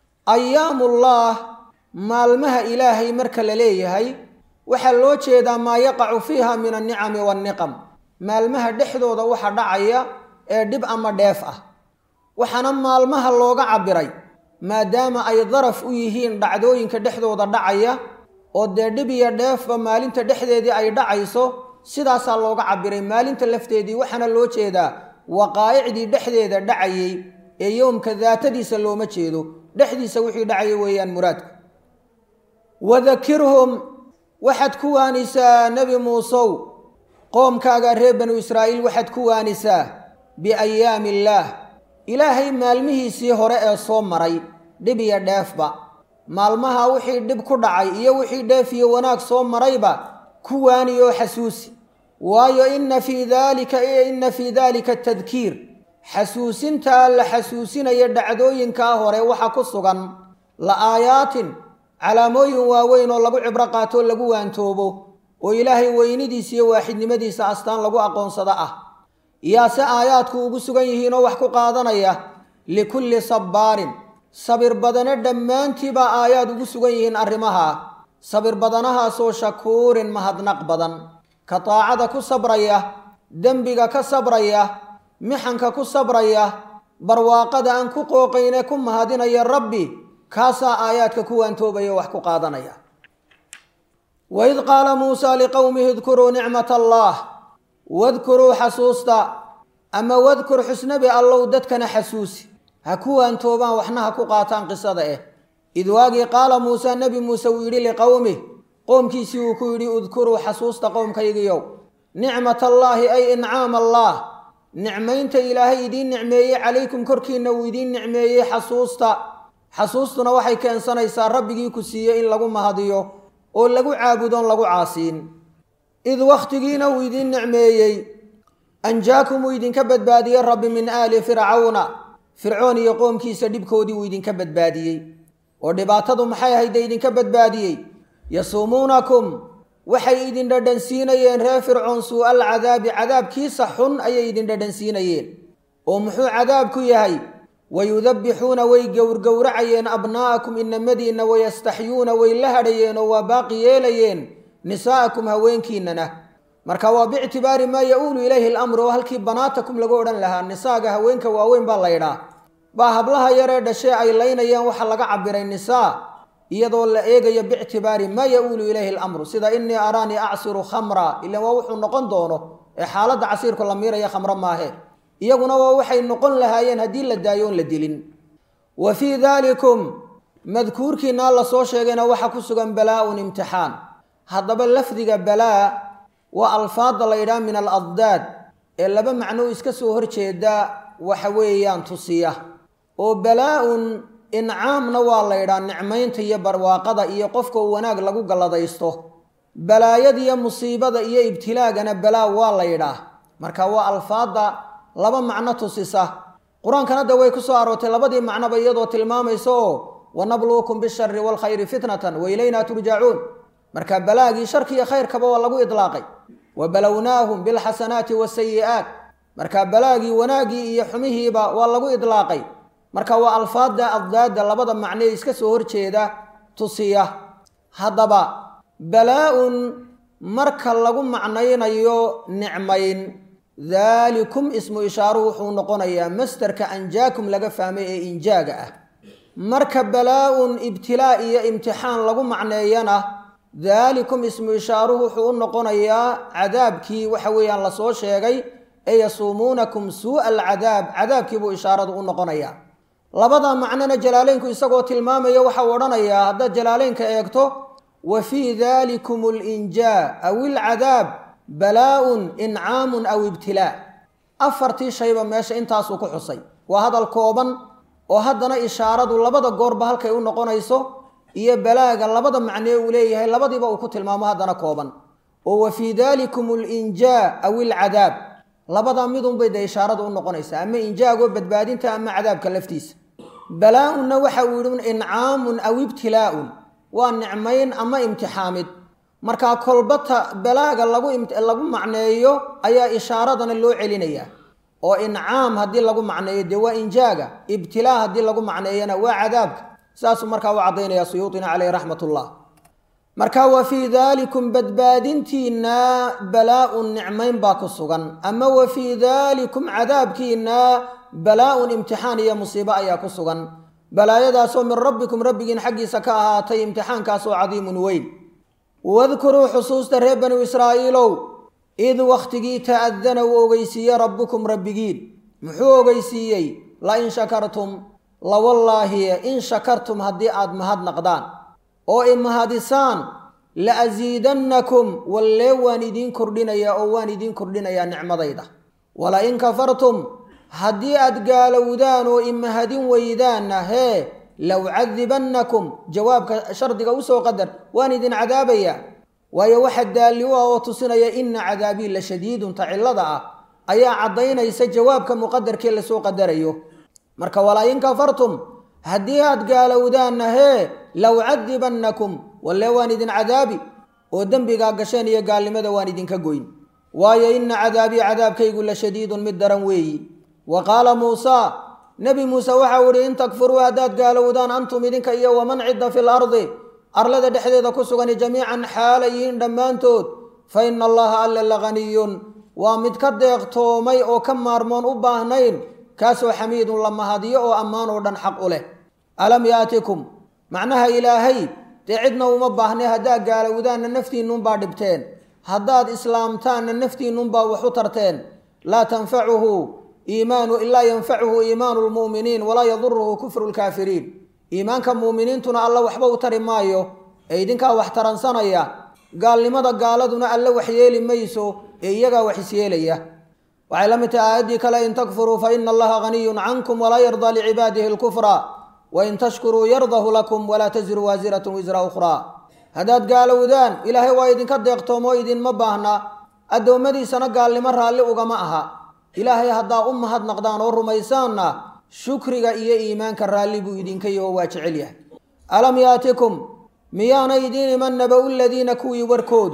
ayaamullaah maalmaha ilaahay marka la leeyahay waxaa loo jeedaa maa yaqacu fiiha min annicami waanniqam maalmaha dhexdooda waxa dhacaya ee dhib ama dheef ah waxaana maalmaha looga cabbiray maadaama ay daraf u yihiin dhacdooyinka dhexdooda dhacaya oo dee dhib iyo dheefba maalinta dhexdeedii ay dhacayso sidaasaa looga cabbiray maalinta lafteedii waxaana loo jeedaa waqaa'icdii dhexdeeda dhacayey ee yowmka daatadiisa looma jeedo dhexdiisa wixii dhacaya weeyaan muraadku wadakirhum waxaad ku waanisaa nebi muusow qoomkaaga reer banu israa'iil waxaad ku waanisaa biayaami illaah ilaahay maalmihiisii hore ee soo maray dhib iyo dheefba maalmaha wixii dhib ku dhacay iyo wixii dheef iyo wanaag soo marayba ku waani oo xasuusi waayo inna fii daalika inna fii daalika tadkiir xasuusintaa la xasuusinaya dhacdooyinkaa hore waxa ku sugan la aayaatin calaamooyin waaweyn oo lagu cibro qaatoo lagu waantoobo oo ilaahay weynidiisa iyo waaxidnimadiisa astaan lagu aqoonsado ah yaase aayaadku ugu sugan yihiinoo wax ku qaadanaya likulli sabbaarin sabir badane dhammaantiibaa aayaad ugu sugan yihiin arrimaha sabir badanahaasoo shakuurin mahadnaq badan ka daacada ku sabraya dembiga ka sabraya mixanka ku sabraya barwaaqada aan ku qooqayne ku mahadinaya rabbi kaasaa aayaadka ku waantoobaya wax ku qaadanaya waid qaala muusaa liqowmihi idkuruu nicmat allaah wadkuruu xasuusta ama wadkur xusnabi allow dadkana xasuusi ha ku waantoobaan waxna ha ku qaataan qisada eh id waagii qaala muusaa nebi muuse uu yidhi liqowmih qoomkiisii uu ku yidhi udkuruu xasuusta qowmkaygiyow nicmat allaahi ay incaam allaah nicmaynta ilaahay idiin nicmeeyey calaykum korkiinna uu idiin nicmeeyey xasuusta xasuustuna waxay keensanaysaa rabbigii ku siiyey in lagu mahadiyo oo lagu caabudoon lagu caasiin id wakhtigiina uu idiin nicmeeyey anjaakum uu idinka badbaadiyey rabbi min aali fircawna fircoon iyo qoomkiisa dhibkoodii uu idinka badbaadiyey oo dhibaatadu maxay ahayd dee idinka badbaadiyey yasuumuunakum waxay idin dhadhansiinayeen reer fircoon suu-al cadaabi cadaabkiisa xun ayay idin dhadhansiinayeen oo muxuu cadaabku yahay wayudabbixuuna way gowrgowracayeen abnaa'akum inamadiinna wayastaxyuuna way la hadhayeen oo waa baaqi yeelayeen nisaa'akum haweenkiinnana marka waa biictibaari maa ya-uulu ilayhi alamru oo halkii banaatakum lagu odhan lahaa nisaaga haweenka waaweyn baa laydhaa baa hablaha yaree dhashee ay laynayaan waxaa laga cabiray nisaa iyadoo la eegayo biictibaari maa ya-uulu ilayhi alamru sida innii araanii acsiru khamra ilan waa wuxuu noqon doono ee xaaladda casiirku la miiraya khamro maahe iyaguna waa waxay noqon lahaayeen haddii la daayo oon la dilin wa fii daalikum madkuurkiinaa la soo sheegayna waxaa ku sugan balaa-un imtixaan haddaba lafdiga balaa waa alfaadda la yidhaha min aladdaad ee laba macnou iska soo horjeeda waxa weeyaan tusiya oo balaa-un incaamna waa la ydhaa nicmaynta iyo barwaaqada iyo qofka uu wanaag lagu galladaysto balaayadiyo musiibada iyo ibtilaagana balaa waa la yidhaah marka waa alfaadda laba macno tusisa qur-aankana de way ku soo aroortay labadii macnoba iyadoo tilmaamaysa oo wanabluukum bishari waalkhayri fitnatan wa ilaynaa turjacuun marka balaagii sharkiiyo khayrkaba waa lagu idlaaqay wa balownaahum bilxasanaati wasayi'aat marka balaagii wanaaggii iyo xumihiiba waa lagu idlaaqay marka waa alfaadda addaadda labada macnee iska soo horjeeda tusiya haddaba balaa-un marka lagu macnaynayo nicmayn daalikum ismu ishaaruhu wuxuu noqonayaa mastarka anjaakum laga fahmay ee injaaga ah marka balaa-un ibtilaa iyo imtixaan lagu macneeyana daalikum ismu ishaaruhu wuxuu u noqonayaa cadaabkii waxa weeyaan lasoo sheegay ee yasuumuunakum suu'a alcadaab cadaabkiibuu ishaaradu u noqonayaa labada macnona jalaaleynku isagoo tilmaamaya waxa uu odhanayaa haddaad jalaaleynka eegto wa fii dalikum alinjaa aw ilcadaab balaa-un incaamun aw ibtilaa afartii shayba meesha intaasuu ku xusay waa hadal kooban oo haddana ishaaradu labada goorba halkay u noqonayso iyo balaaga labada macnee uu leeyahay labadiiba uu ku tilmaamo haddana kooban oo wa fii dalikum alinjaa aw ilcadaab labada midunbay dee ishaaradu u noqonaysaa ama injaagoo badbaadinta ama cadaabka laftiisa balaa-unna waxa uu yidhi incaamun aw ibtilaa-un waa nicmayn ama imtixaamid markaa kolbata balaaga lagu lagu macneeyo ayaa ishaaradana loo celinayaa oo incaam haddii lagu macneeyo dee waa injaaga ibtilaa haddii lagu macneeyana waa cadaabka saasuu markaa u caddaynaya suyuutina caleyh raxmat ullah marka wa fii daalikum badbaadintiinna balaa-un nicmayn baa ku sugan ama wa fii daalikum cadaabkiinna balaa-un imtixaan iyo musiibo ayaa ku sugan balaayadaasoo min rabbikum rabbigiin xaggiisa ka ahaatay imtixaankaasoo cadiimun weyn wadkuruu xusuusta reer banu israa'iilow id wakhtigii ta'adana uu ogeysiiyey rabbukum rabbigiin muxuu ogeysiiyey la in shakartum lawallaahi in shakartum haddii aad mahadnaqdaan oo i mahadisaan la asiidannakum wallee waan idiin kordhinayaa oo waan idiin kordhinayaa nicmadayda wala in kafartum haddii aad gaalowdaan oo imahadin weydaanna hee low cadibannakum jawaabka shardiga usoo qadar waan idin cadaabayaa waayo waxa daalli u ah oo tusinaya ina cadaabii la shadiidun ta cillada ah ayaa caddaynaysa jawaabka muqadarkii lasoo qadarayo marka walaa in kafartum haddii aad gaalowdaanna hee low cadibannakum walle waan idin cadaabi oo dembigaa gasheen iyo gaalnimada waan idinka goyn waayo ina cadaabii cadaabkaygu la shadiidun mid daran weeyi wa qaala muusaa nebi muuse waxau idhi in takfuruu haddaad gaalowdaan antum idinka iyo waman cidda fi lardi arlada dhexdeeda ku sugani jamiican xaala yihiin dhammaantood fa ina allaha alle laganiyun waa mid ka deeqtoomay oo ka maarmoon u baahnayn kaasoo xamiidun la mahadiyo oo ammaan oo dhan xaq u leh alam yaatikum macnaha ilaahay dee cidna uma baahnay haddaad gaalowdaanna naftiinnunbaa dhibteen haddaad islaamtaanna naftiinnunbaa wax u tarteen laa tanfacuhu iimaanu ilaa yanfacuhu iimaanu lmu'miniin walaa yaduruhu kufru lkaafiriin iimaanka mu'miniintuna alla waxba u tari maayo ee idinkaa wax taransanaya gaalnimada gaaladuna alle wax yeeli mayso ee iyagaa wax isyeelaya waxay la mid tahay aayaddii kale in takfuruu fa ina allaha haniyun cankum walaa yardaa licibaadihi lkufra wain tashkuruu yardahu lakum walaa taziru waasiratun wisra ukhraa haddaad gaalowdaan ilaahay waa idinka deeqtoomoo idinma baahna addoommadiisana gaalnimo raalli ugama aha ilaahay haddaa u mahadnaqdaan oo rumaysaanna shukriga iyo iimaanka raalli buu idinka yaho waa jecel yahay alam yaatikum miyaana idiin iman naba-u ladiina kuwii warkoodu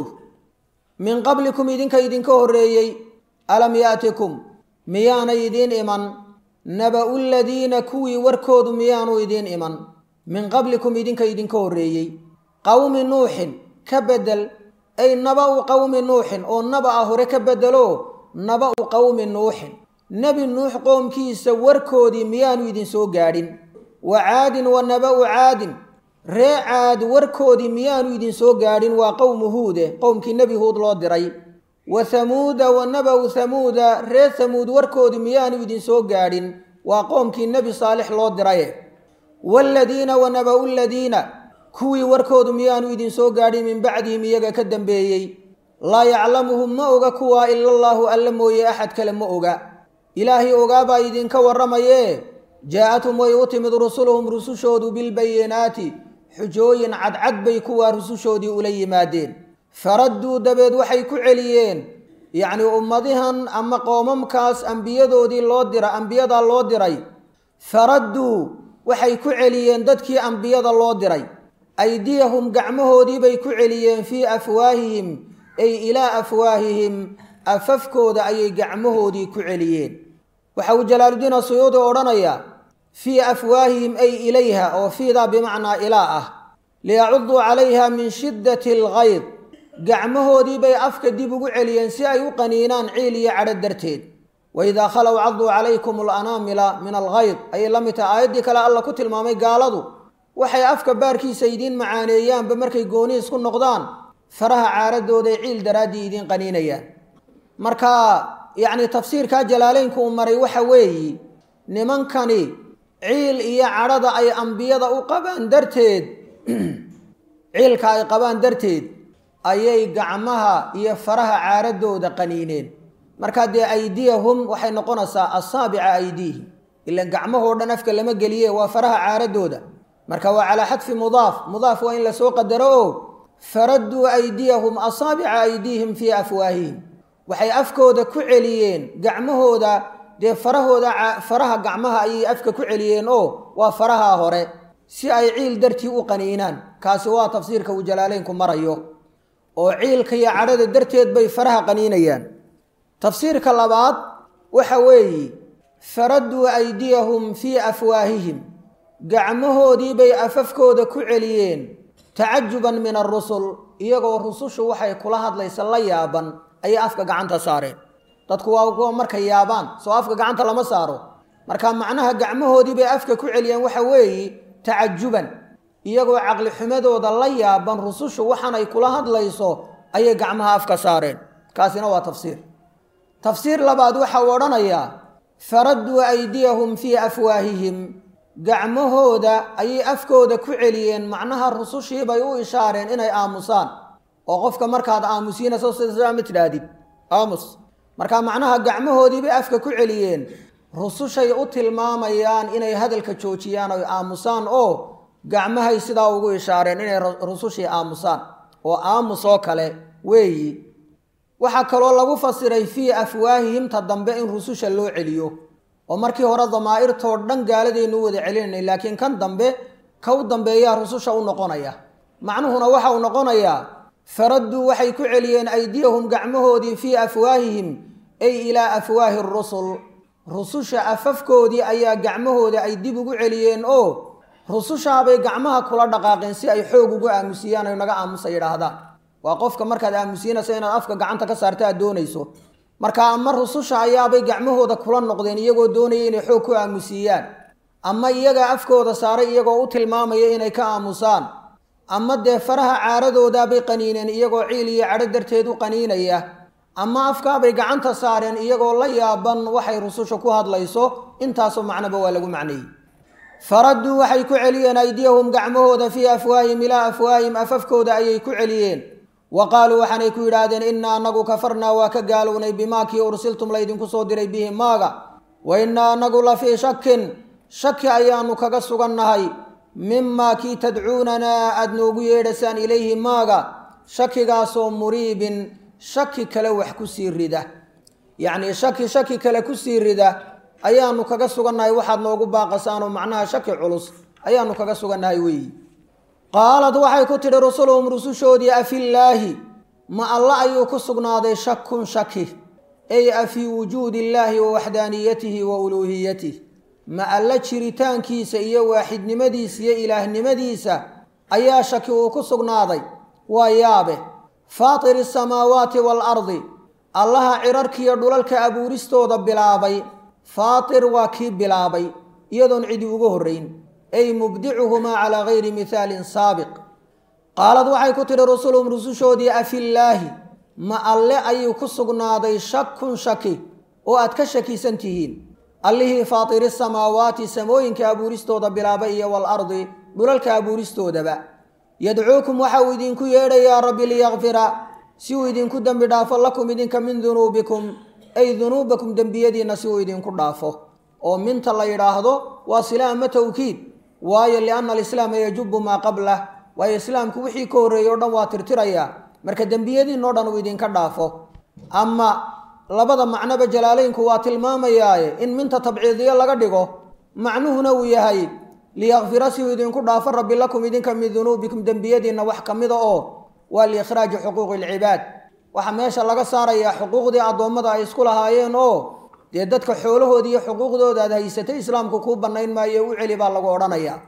min qablikum idinka idinka horreeyey alam yaatikum miyaana idiin iman naba-u ladiina kuwii warkoodu miyaanu idiin iman min qablikum idinka idinka horreeyey qowmi nuuxin ka bedel ay naba-u qowmi nuuxin oo naba-a hore ka bedelo naba-u qowmi nuuxin nebi nuux qoomkiisa warkoodii miyaanu idin soo gaadhin wa caadin wa naba-u caadin ree caad warkoodii miyaanu idin soo gaadhin waa qowmu huude qowmkii nebi huud loo diray wa hamuuda wa naba-u hamuuda ree hamuud warkoodii miyaanu idin soo gaadhin waa qoomkii nebi saalix loo diraye waaladiina wa naba-u ladiina kuwii warkoodu miyaanu idin soo gaadhin min bacdihim iyaga ka dambeeyey laa yaclamuhum ma oga kuwaa ila allaahu alle mooye axad kale ma oga ilaahay ogaabaa idinka warramayee jaa-athum way u timid rusuluhum rusushoodu bilbayinaati xujooyin cadcad bay kuwaa rusushoodii ula yimaadeen faradduu dabeed waxay ku celiyeen yacnii ummadihan ama qoomamkaas ambiyadoodii loo dira ambiyadaa loo diray faradduu waxay ku celiyeen dadkii ambiyada loo diray aydiyahum gacmahoodii bay ku celiyeen fii afwaahihim ay ilaa afwaahihim afafkooda ayay gacmahoodii ku celiyeen waxa uu jalaaluddiin asuyuudi odhanayaa fii afwaahihim ay ilayha oo fiidaa bimacnaa ilaa ah liyacuduu calayha min shiddati algayd gacmahoodii bay afka dib ugu celiyeen si ay u qaniinaan ciil iyo cadho darteed waidaa khalow caduu calaykum alanaamila min algayd ayay la mid tahay aayaddii kale alla ku tilmaamay gaaladu waxay afka baarkiisa idiin macaaneeyaanba markay gooni isku noqdaan faraha caaradooday ciil daraaddii idiin qaniinayaan marka yacni tafsiirkaa jalaaleynku uu maray waxa weeyi nimankani ciil iyo cadhada ay ambiyada u qabaan darteed ciilka ay qabaan darteed ayay gacmaha iyo faraha caaradooda qaniineen markaa dee aydiyahum waxay noqonaysaa asaabica aydiihim ilan gacmahoo dhan afka lama geliye waa faraha caaradooda marka waa calaa xadfi mudaaf mudaaf waa in lasoo qadaro oo faradduu aydiyahum asaabica aydiihim fii afwaahihim waxay afkooda ku celiyeen gacmahooda dee farahooda faraha gacmaha ayay afka ku celiyeen oo waa faraha hore si ay ciil dartii u qaniinaan kaasi waa tafsiirka uu jalaaleynku marayo oo ciilka iyo cadhada darteed bay faraha qaniinayaan tafsiirka labaad waxa weeye faradduu aydiyahum fii afwaahihim gacmahoodii bay afafkooda ku celiyeen tacajuban min arusul iyagoo rusushu waxay kula hadlaysa la yaaban ayay afka gacanta saareen dadku waa kuwa markay yaabaan soo afka gacanta lama saaro marka macnaha gacmahoodii bay afka ku celiyeen waxa weeye tacajuban iyagoo caqli xumadooda la yaaban rusushu waxaanay kula hadlayso ayay gacmaha afka saareen kaasina waa tafsiir tafsiir labaad waxa uu odhanayaa faradduu aydiyahum fii afwaahihim gacmahooda ayay afkooda ku celiyeen macnaha rusushiibay u ishaareen inay aamusaan oo qofka markaad aamusiinayso sida ma tidhaahdid aamus marka macnaha gacmahoodiibay afka ku celiyeen rusushay u tilmaamayaan inay hadalka joojiyaan oy aamusaan oo gacmahay sidaa ugu ishaareen inay rusushii aamusaan oo aamus oo kale weeyi waxaa kaloo lagu fasiray fii afwaahihimta dambe in rususha loo celiyo oo markii hore damaa'irtoo dhan gaaladaynu u wada celinaynay laakiin kan dambe ka u dambeeyaa rususha u noqonaya macnuhuna waxa uu noqonayaa faradduu waxay ku celiyeen aydiyahum gacmahoodii fii afwaahihim ay ilaa afwaahi rusul rususha afafkoodii ayaa gacmahooda ay dib ugu celiyeen oo rusushaabay gacmaha kula dhaqaaqeen si ay xoog ugu aamusiyaan ay naga aamusa yidhaahdaan waa qofka markaad aamusiinayso inaad afka gacanta ka saarta aad doonayso marka ama rususha ayaabay gacmahooda kula noqdeen iyagoo doonaya inay xoog ku aamusiiyaan ama iyagaa afkooda saaray iyagoo u tilmaamaya inay ka aamusaan ama dee faraha caaradoodaabay qaniineen iyagoo ciil iyo cadho darteed u qaniinaya ama afkaabay gacanta saareen iyagoo la yaaban waxay rususha ku hadlayso intaasoo macnoba waa lagu macneeyey faradduu waxay ku celiyeen aydiyahum gacmahooda fii afwaahim ilaa afwaahim afafkooda ayay ku celiyeen wa qaaluu waxaanay ku yidhaahdeen innaa anagu kafarnaa waa ka gaalownay bimaa kii ursiltum laydinku soo diray bihi maaga wa innaa anagu la fii shakin shaki ayaanu kaga sugannahay mimaa kii tadcuunanaa aada noogu yeedhasaan ilayhi maaga shakigaasoo muriibin shaki kale wax ku sii rida yacnii shaki shaki kale ku sii rida ayaanu kaga sugannahay waxaad noogu baaqasaanoo macnaha shaki culus ayaanu kaga sugannahay weeyi qaalad waxay ku tidhi rusuluhum rusushoodii afillaahi ma alla ayuu ku sugnaaday shakun shaki ay afii wujuudi illaahi wa waxdaaniyatihi wa uluuhiyatih ma alla jiritaankiisa iyo waaxidnimadiisa iyo ilaahnimadiisa ayaa shaki uu ku sugnaaday waa yaabe faatiri asamaawaati waalardi allaha cirarkiiyo dhulalka abuuristooda bilaabay faatir waa kii bilaabay iyadoon cidi uga horrayn ay mubdicuhumaa calaa gayri mihaalin saabiq qaalad waxay ku tidhi rusuluhum rusushoodii afillaahi ma alle ayuu ku sugnaaday shakun shaki oo aad ka shakisan tihiin allihii faatiri samaawaati samooyinka abuuristooda bilaabay iyo waalardi dhulalka abuuristoodaba yadcuukum waxa uu idinku yeedhayaa rabbi liyakfira si uu idinku dembi dhaafo lakum idinka min dunuubikum ay dunuubakum dembiyadiinna si uu idinku dhaafo oo minta la yidhaahdo waa sila ama tawkiid waayo lianna alislaama yajubu maa qablah waayo islaamku wixii ka horreeyey o dhan waa tirtirayaa marka dembiyadiinoo dhan uu idinka dhaafo ama labada macnoba jalaalaynku waa tilmaamayaaye in minta tabciidiyo laga dhigo macnuhuna uu yahay liyakfira si uu idinku dhaafo rabbi lakum idinka min dunuubikum dembiyadiinna wax ka mida oo waa liikhraaji xuquuqi alcibaad waxaa meesha laga saarayaa xuquuqdii addoommada ay isku lahaayeen oo dee dadka xoolahoodii iyo xuquuqdooda aad haysatay islaamku kuu bannayn maayo u celi baa lagu odhanayaa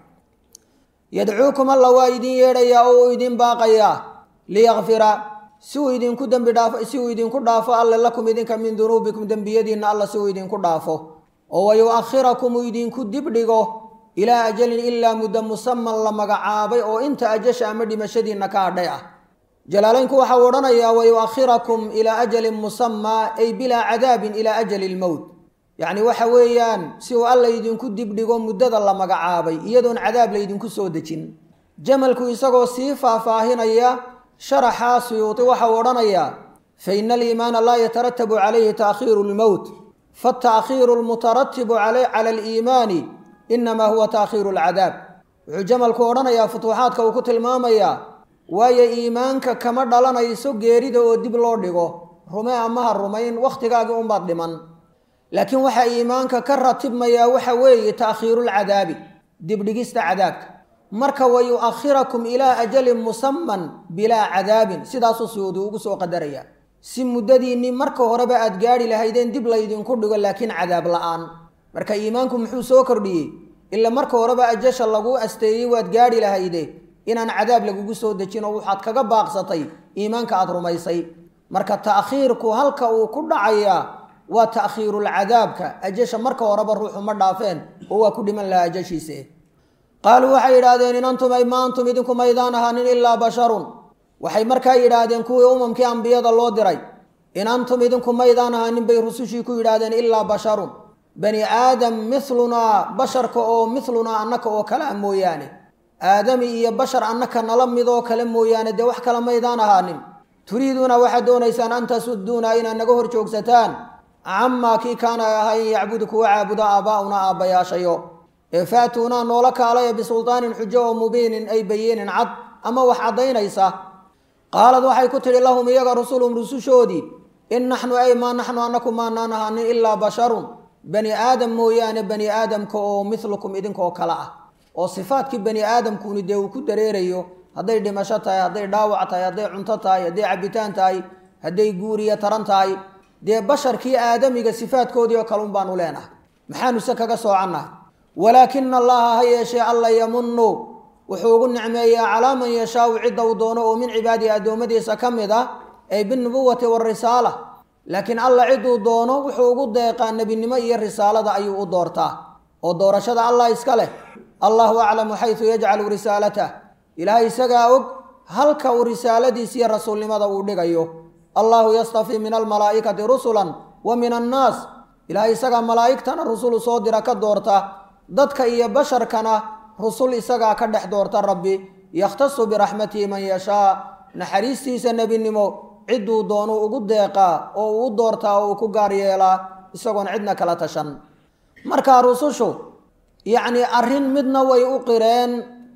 yadcuukum alla waa idin yeedhayaa oo uu idin baaqayaa liyakfira si uu idinku dembi dhaafo si uu idinku dhaafo alle lakum idinka min dunuubikum dembiyadiinna alla si uu idinku dhaafo oo wayu'akhirakum uu idinku dibdhigo ilaa ajalin ilaa muddo musaman la magacaabay oo inta ajasha ama dhimashadiinna ka hadhay ah jalaalaynku waxa uu odhanayaa wayu'akhirakum ilaa ajalin musamaa ay bilaa cadaabin ilaa ajali lmowt yacni waxa weeyaan si uu alla idinku dibdhigo muddada la magacaabay iyadoon cadaab laydinku soo dejin jamalku isagoo sii faahfaahinaya sharaxaa suyuuti waxa uu odhanayaa fa ina aliimaana laa yataratabu calayhi taakhiiru lmowt faataakhiiru lmutaratibu cala aliimaani inamaa huwa taakhiiru alcadaab wuxuu jamalku odhanayaa futuuxaadka uu ku tilmaamayaa waayo iimaanka kama dhalanayso geerida oo dib loo dhigo rume amaha rumayn wakhtigaagii unbaad dhiman laakiin waxaa iimaanka ka ratibmayaa waxa weeye taakhiirulcadaabi dibdhigista cadaabka marka wa yu'akhirakum ilaa ajalin musaman bilaa cadaabin sidaasuu suyuudi ugu soo qadaraya si muddadiinnii marka horeba aad gaadhi lahaydeen dib laydinku dhigo laakiin cadaab la'aan marka iimaanku muxuu soo kordhiyey ila marka horeba ajasha laguu asteeyey waad gaadhi lahayde inaan cadaab lagugu soo dejin oo waxaad kaga baaqsatay iimaanka aad rumaysay marka ta'khiirku halka uu ku dhacayaa waa ta'khiirulcadaabka ajasha marka horeba ruuxu ma dhaafeen oo waa ku dhiman lahaa ajashiise qaaluu waxay yidhaahdeen in antum ay ma antum idinku maydaan ahaanin ilaa basharun waxay markaa yidhaahdeen kuwii umamkii ambiyada loo diray in antum idinku maydaan ahaanin bay rusushii ku yidhaahdeen ilaa basharun bani aadam milunaa basharka oo milunaa annaka oo kale a mooyaane aadami iyo bashar annaka nala midoo kale mooyaane dee wax kale maydaan ahaanin turiiduuna waxaad doonaysaan an tasuduuna inaad naga hor joogsataan camaa kii kaana ay ahayn yacbudu kuwa caabuda aabbaa'una aabbayaashayo ee faatuunaa noola kaalaya bisultaanin xujo oo mubiinin ay bayiinin cad ama wax caddaynaysa qaalad waxay ku tidhi lahum iyaga rusulum rusushoodii in naxnu ay maa naxnu anaku maanaan ahaanin ilaa basharun bani aadam mooyaane bani aadamka oo milukum idinkoo kale ah oo sifaadkii bani aadamkuni dee uu ku dareerayo hadday dhimasho tahay hadday dhaawac tahay hadday cunto tahay hadday cabitaan tahay hadday guuriya taran tahay dee basharkii aadamiga sifaadkoodii oo kale un baanu leenahay maxaanuse kaga soocannahay walaakina allaha ha yeeshee alla yamunu wuxuu ugu nicmeeyaa calaa man yashaau cidda uu doono oo min cibaadihi addoommadiisa ka mid ah ay binubuwati warisaala laakiin alla cidduu doono wuxuu ugu deeqaa nebinimo iyo risaalada ayuu u doortaa oo doorashada allah iska leh allahu aclamu xaysu yajcalu risaalatah ilaahay isagaa og halka uu risaaladiisa iyo rasuulnimada uu dhigayo allahu yastafii min almalaa'ikati rusulan wa min annaas ilaahay isagaa malaa'igtana rusul soo dira ka doorta dadka iyo basharkana rusul isagaa ka dhex doorta rabbi yakhtasu biraxmatihi man yashaa naxariistiisa nebinimo cidduu doonuu ugu deeqaa oo uu u doortaa oo uu ku gaar yeelaa isagoon cidna kala tashan markaa rusushu yacnii arrin midna way u qireen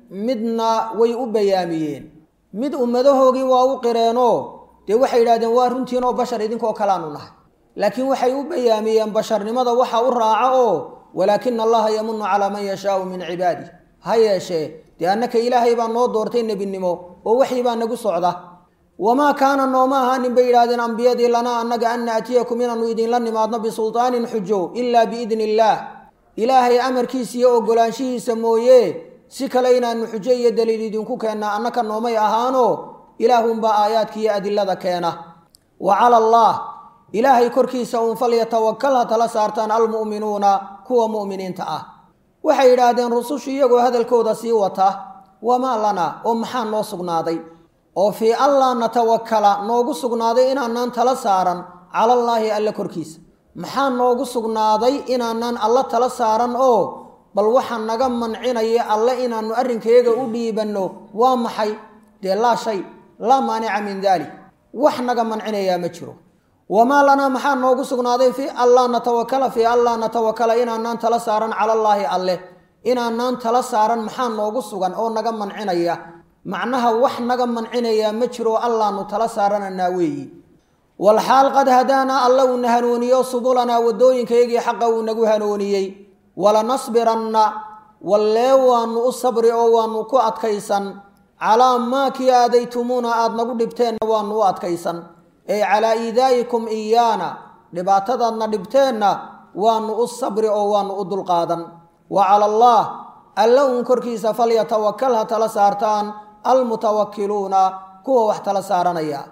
midna way u bayaamiyeen mid ummadahoogii waa u qireenoo dee waxay yidhahdeen waa runtiinoo bashar idinkoo kalaanu nahay laakiin waxay u bayaamiyeen basharnimada waxa u raaca oo walaakina allaha yamunu calaa man yashaau min cibaadih ha yeeshee dee annaka ilaahay baa noo doortay nebinimo oo waxii baa nagu socda wamaa kaana nooma ahaanin bay yidhahdeen ambiyadii lanaa annaga an naatiyakum inaanu idinla nimaadno bisultaanin xujo ilaa biidni illaah ilaahay amarkiisa iyo ogolaanshihiisa mooye si kale inaanu xujo iyo daliil idinku keennaa annaka noomay ahaanoo ilaahunbaa aayaadka iyo adilada keena wa cala allah ilaahay korkiisa uun falyatawakal ha tala saartaan almu'minuuna kuwa mu'miniinta ah waxay yidhaahdeen rusushu iyagoo hadalkooda sii wata wamaa lana oo maxaa noo sugnaaday oo fii allaa natawakala noogu sugnaaday inaanaan tala saaran calallaahi alle korkiisa maxaa noogu sugnaaday inaanaan alla tala saaran oo bal waxa naga mancinaya alle inaannu arrinkayaga u dhiibanno waa maxay dee laa shay laa maanica min daalik wax naga mancinayaa ma jiro wamaa lanaa maxaa noogu sugnaaday fii allaa natawakala fii allaa natawakala inaanaan tala saaran calallaahi alleh inaanaan tala saaran maxaa noogu sugan oo naga mancinaya macnaha wax naga mancinayaa ma jiro allaanu tala saarananaa weeyi walxaal qad hadaanaa alla uuna hanuuniyo subulanaa waddooyinkayagii xaqa uu nagu hanuuniyey walanasbiranna wallee waanu u sabri oo waanu ku adkaysan calaa maa kii aadaytumuuna aada nagu dhibteenna waanu u adkaysan ey calaa iidaa'ikum iyaana dhibaatadaadna dhibteenna waanu u sabri oo waanu u dulqaadan wa cala allah alla uun korkiisa falyatawakal ha tala saartaan almutawakkiluuna kuwa wax tala saaranaya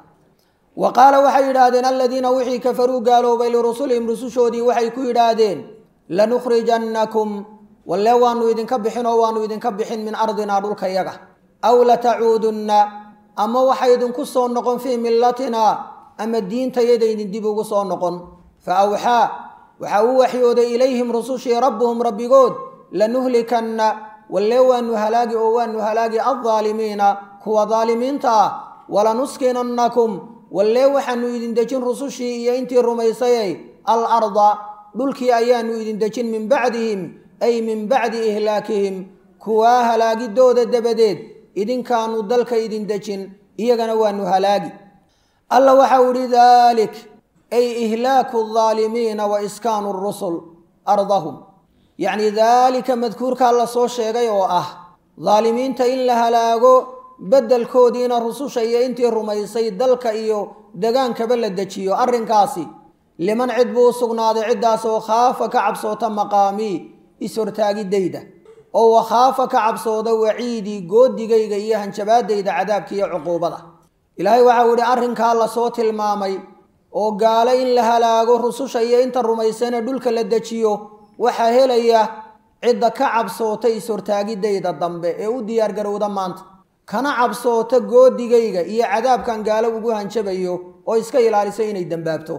wa qaala waxay yidhaahdeen aladiina wixii kafaruu gaaloobay lirusulihim rusushoodii waxay ku yidhaahdeen lanukhrijannakum walle waanu idinka bixin oo waanu idinka bixin min ardinaa dhulkayaga aw latacuudunna ama waxay idinku soo noqon fii millatinaa ama diintayadaydin dib ugu soo noqon fa awxaa waxaa uu waxyooday ilayhim rusushii rabbuhum rabbigood lanuhlikanna walle waanu halaagi oo waanu halaagi aldaalimiina kuwa daalimiinta ah walanuskinannakum walle waxaanu idin dejin rusushii iyo intii rumaysayay al arda dhulkii ayaanu idin dejin min bacdihim ay min bacdi ihlaakihim kuwaa halaagidooda dabadeed idinkaanu dalka idin dejin iyagana waanu halaagi alla waxau idhi daalik ay ihlaaku aldaalimiina wa iskaanu rusul ardahum yacni daalika madkuurkaa la soo sheegay oo ah daalimiinta in la halaago beddelkoodiina rususha iyo intii rumaysay dalka iyo degaankaba la dejiyo arrinkaasi liman cid buu u sugnaaday ciddaasoo khaafa ka cabsoota maqaamii is-hortaagidayda oo wakhaafa ka cabsooda waciidii goodigayga iyo hanjabaadayda cadaabka iyo cuquubada ilaahay waxau idhi arrinkaa lasoo tilmaamay oo gaalo in la halaago rususha iyo inta rumaysana dhulka la dejiyo waxaa helaya cidda ka cabsoota is-hortaagidayda dambe ee u diyaargarowda maanta kana cabsoota goodigayga iyo cadaabkan gaalo ugu hanjabayo oo iska ilaalisa inay dembaabto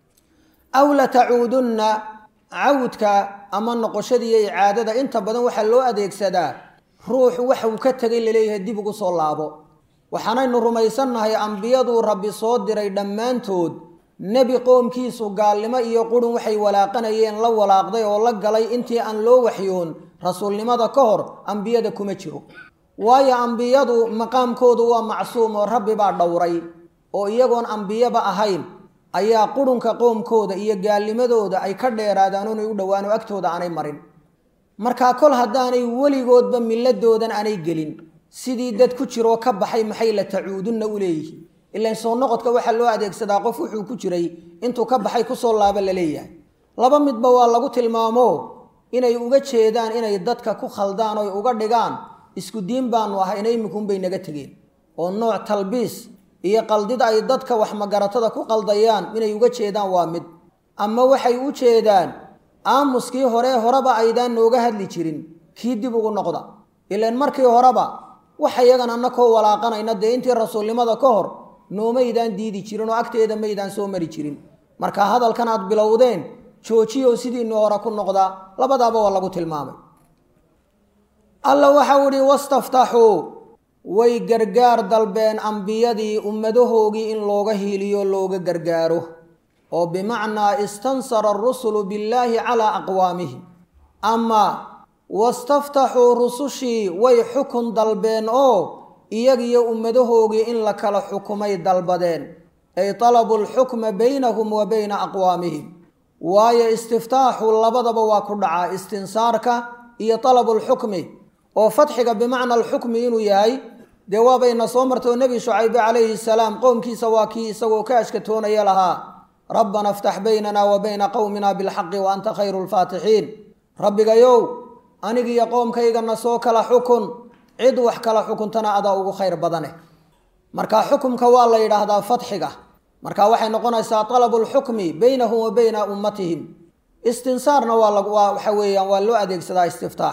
aw latacuudunna cawdka ama noqoshadiiyo icaadada inta badan waxaa loo adeegsadaa ruux waxuu ka tegay laleeyahay dib ugu soo laabo waxaanaynu rumaysannahay ambiyaduu rabbi soo diray dhammaantood nebi qoomkiisu gaalnimo iyo qurun waxay walaaqanayeen la walaaqday oo la galay intii aan loo waxyoon rasuulnimada ka hor ambiyada kuma jiro waayo ambiyadu maqaamkoodu waa macsuum oo rabbi baa dhowray oo iyagoon ambiyaba ahayn ayaa qurunka qoomkooda iyo gaalnimadooda ay ka dheeraadaan inay u dhowaan oo agtooda aanay marin markaa kol haddaanay weligoodba milladoodan aanay gelin sidii dad ku jiroo ka baxay maxay la tacuudunna u leeyihiin ilan soo noqodka waxaa loo adeegsadaa qof wuxuu ku jiray intuu ka baxay kusoo laaba la leeyahay laba midba waa lagu tilmaamo inay uga jeedaan inay dadka ku khaldaan oy uga dhigaan isku diin baanu ahayna iminkuunbay naga tegeen oo nooc talbiis iyo qaldid ay dadka wax magaratada ku qaldayaan inay uga jeedaan waa mid ama waxay u jeedaan aamuskii hore horeba aydaan nooga hadli jirin kii dib ugu noqda ilan markii horeba waxa yagan annakoo walaaqanayna dee intii rasuulnimada ka hor noomaydaan diidi jirin oo agteeda maydaan soo mari jirin marka hadalkan aad bilowdeen joojiyo sidiinu hore ku noqdaa labadaaba waa lagu tilmaamay alla waxau ihi wastaftaxuu way gargaar dalbeen ambiyadii ummadahoogii in looga hiiliyo looga gargaaro oo bimacnaa istansara arusulu billaahi calaa aqwaamihim ama wastaftaxuu rusushii way xukun dalbeen oo iyagiyo ummadahoogii in la kala xukumay dalbadeen ay talabu lxukma baynahum wa bayna aqwaamihim waayo istiftaaxu labadaba waa ku dhacaa istinsaarka iyo talabu lxukmi oo fatxiga bimacna alxukmi inuu yahay dee waabayna soo martay oo nebi shucaybe calayhi salaam qowmkiisa waa kii isagoo ka ashkatoonaya lahaa rabbana iftax baynana wa bayna qowmina bilxaqi wa anta khayru lfaatixiin rabbigayow anigiyo qoomkaygana soo kala xukun cid wax kala xukuntana adaa ugu khayr badane marka xukumka waa la yidhaahdaa fatxiga marka waxay noqonaysaa talabu lxukmi baynahum wa bayna ummatihim istinsaarna waa waxa weeyaan waa loo adeegsadaa istiftaax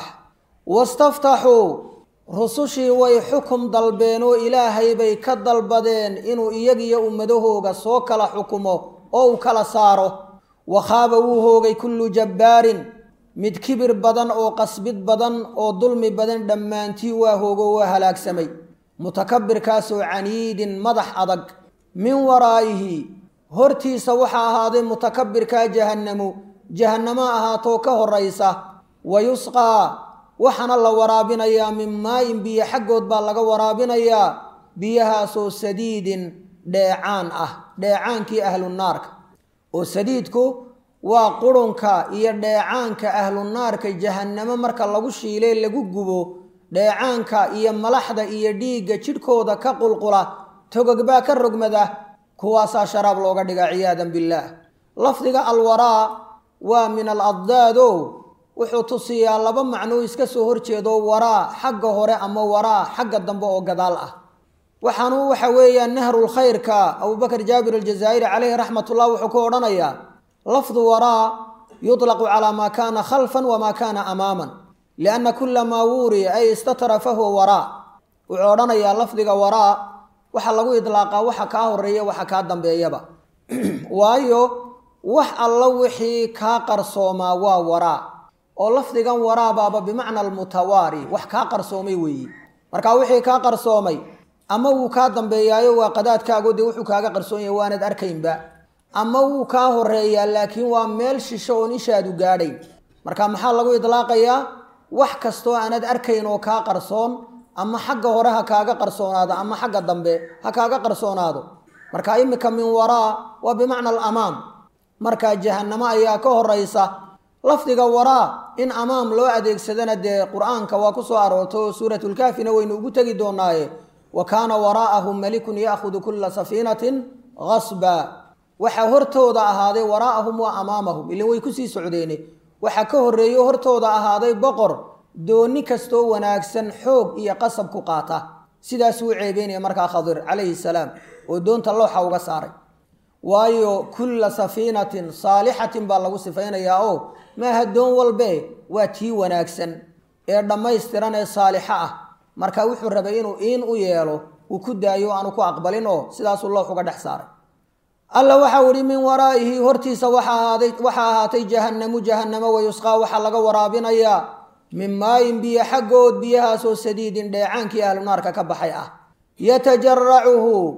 wastaftaxuu rusushii way xukum dalbeen oo ilaahay bay ka dalbadeen inuu iyagiyo ummadahooga soo kala xukumo oo uu kala saaro wakhaaba wuu hoogay kullu jabbaarin mid kibir badan oo qasbid badan oo dulmi badan dhammaantii waa hoogo waa halaagsamay mutakabirkaasoo caniidin madax adag min waraa'ihi hortiisa waxaa ahaaday mutakabirkaa jahannamu jahannamo ahaatoo ka horaysa wa yusqaa waxaana la waraabinayaa min maayin biyo xaggood baa laga waraabinayaa biyahaasoo sadiidin dheecaan ah dheecaankii ahlunaarka oo sadiidku waa qurunka iyo dheecaanka ahlunaarka jahannamo marka lagu shiilee lagu gubo dheecaanka iyo malaxda iyo dhiigga jidhkooda ka qulqula togogbaa ka rogmada kuwaasaa sharaab looga dhigaa ciyaadan billaah lafdiga alwaraa waa min al addaado wuxuu tusiyaa laba macnoo iska soo horjeedo waraa xagga hore ama waraa xagga dambe oo gadaal ah waxaanu waxa weeyaan nahrulkhayrka abubakar jaabir aljazaa'iri caleyhi raxmatullah wuxuu ku odhanayaa lafdu waraa yuطlaqu calaa maa kaana khalfan wamaa kaana amaaman lianna kula maa wuuriya ay istatara fahuwa waraa wuxuu odhanayaa lafdiga waraa waxaa lagu idlaaqaa waxa kaa horeeya waxa kaa dambeeyaba waayo wax alla wixii kaa qarsoomaa waa waraa oo lafdigan waraabaaba bimacna almutawaari wax kaa qarsoomay weeye marka wixii kaa qarsoomay ama wuu kaa dambeeyaayo waa qadaadkaago dee wuxuu kaaga qarsoon yahay waanad arkaynba ama wuu kaa horeeyaa laakiin waa meel shisho oon ishaadu gaadhayn marka maxaa lagu idlaaqayaa wax kastoo aanad arkayn oo kaa qarsoon ama xagga hore ha kaaga qarsoonaado ama xagga dambe ha kaaga qarsoonaado marka imika min waraa waa bimacna alamaam marka jahannamo ayaa ka horaysa lafdiga waraa in amaam loo adeegsadana dee qur-aanka waa ku soo aroortay oo suuratulkaafina waynu ugu tegi doonaaye wa kaana waraa'ahum malikun ya'khudu kulla safiinatin gasba waxaa hortooda ahaaday waraa'ahum wa amaamahum ilan way kusii socdeene waxaa ka horreeyo hortooda ahaaday boqor dooni kastoo wanaagsan xoog iyo qasab ku qaata sidaasuu ceebeynaya markaa khadir calayhi salaam oo doonta looxa uga saaray waayo kulla safiinatin saalixatin baa lagu sifaynayaa oo maaha doon walbe waa tii wanaagsan ee dhammaystiran ee saalixo ah marka wuxuu rabay inuu iin u yeelo uu ku daayo aanu ku aqbalin oo sidaasuu loox uga dhex saaray alla waxau ihi min waraa'ihi hortiisa waxaa ahaatay jahannamu jahannamo wayusqaa waxaa laga waraabinayaa min maayin biyo xaggood biyahaasoo sadiidin dheecaankii ahlunaarka ka baxay ah yatajaracuhu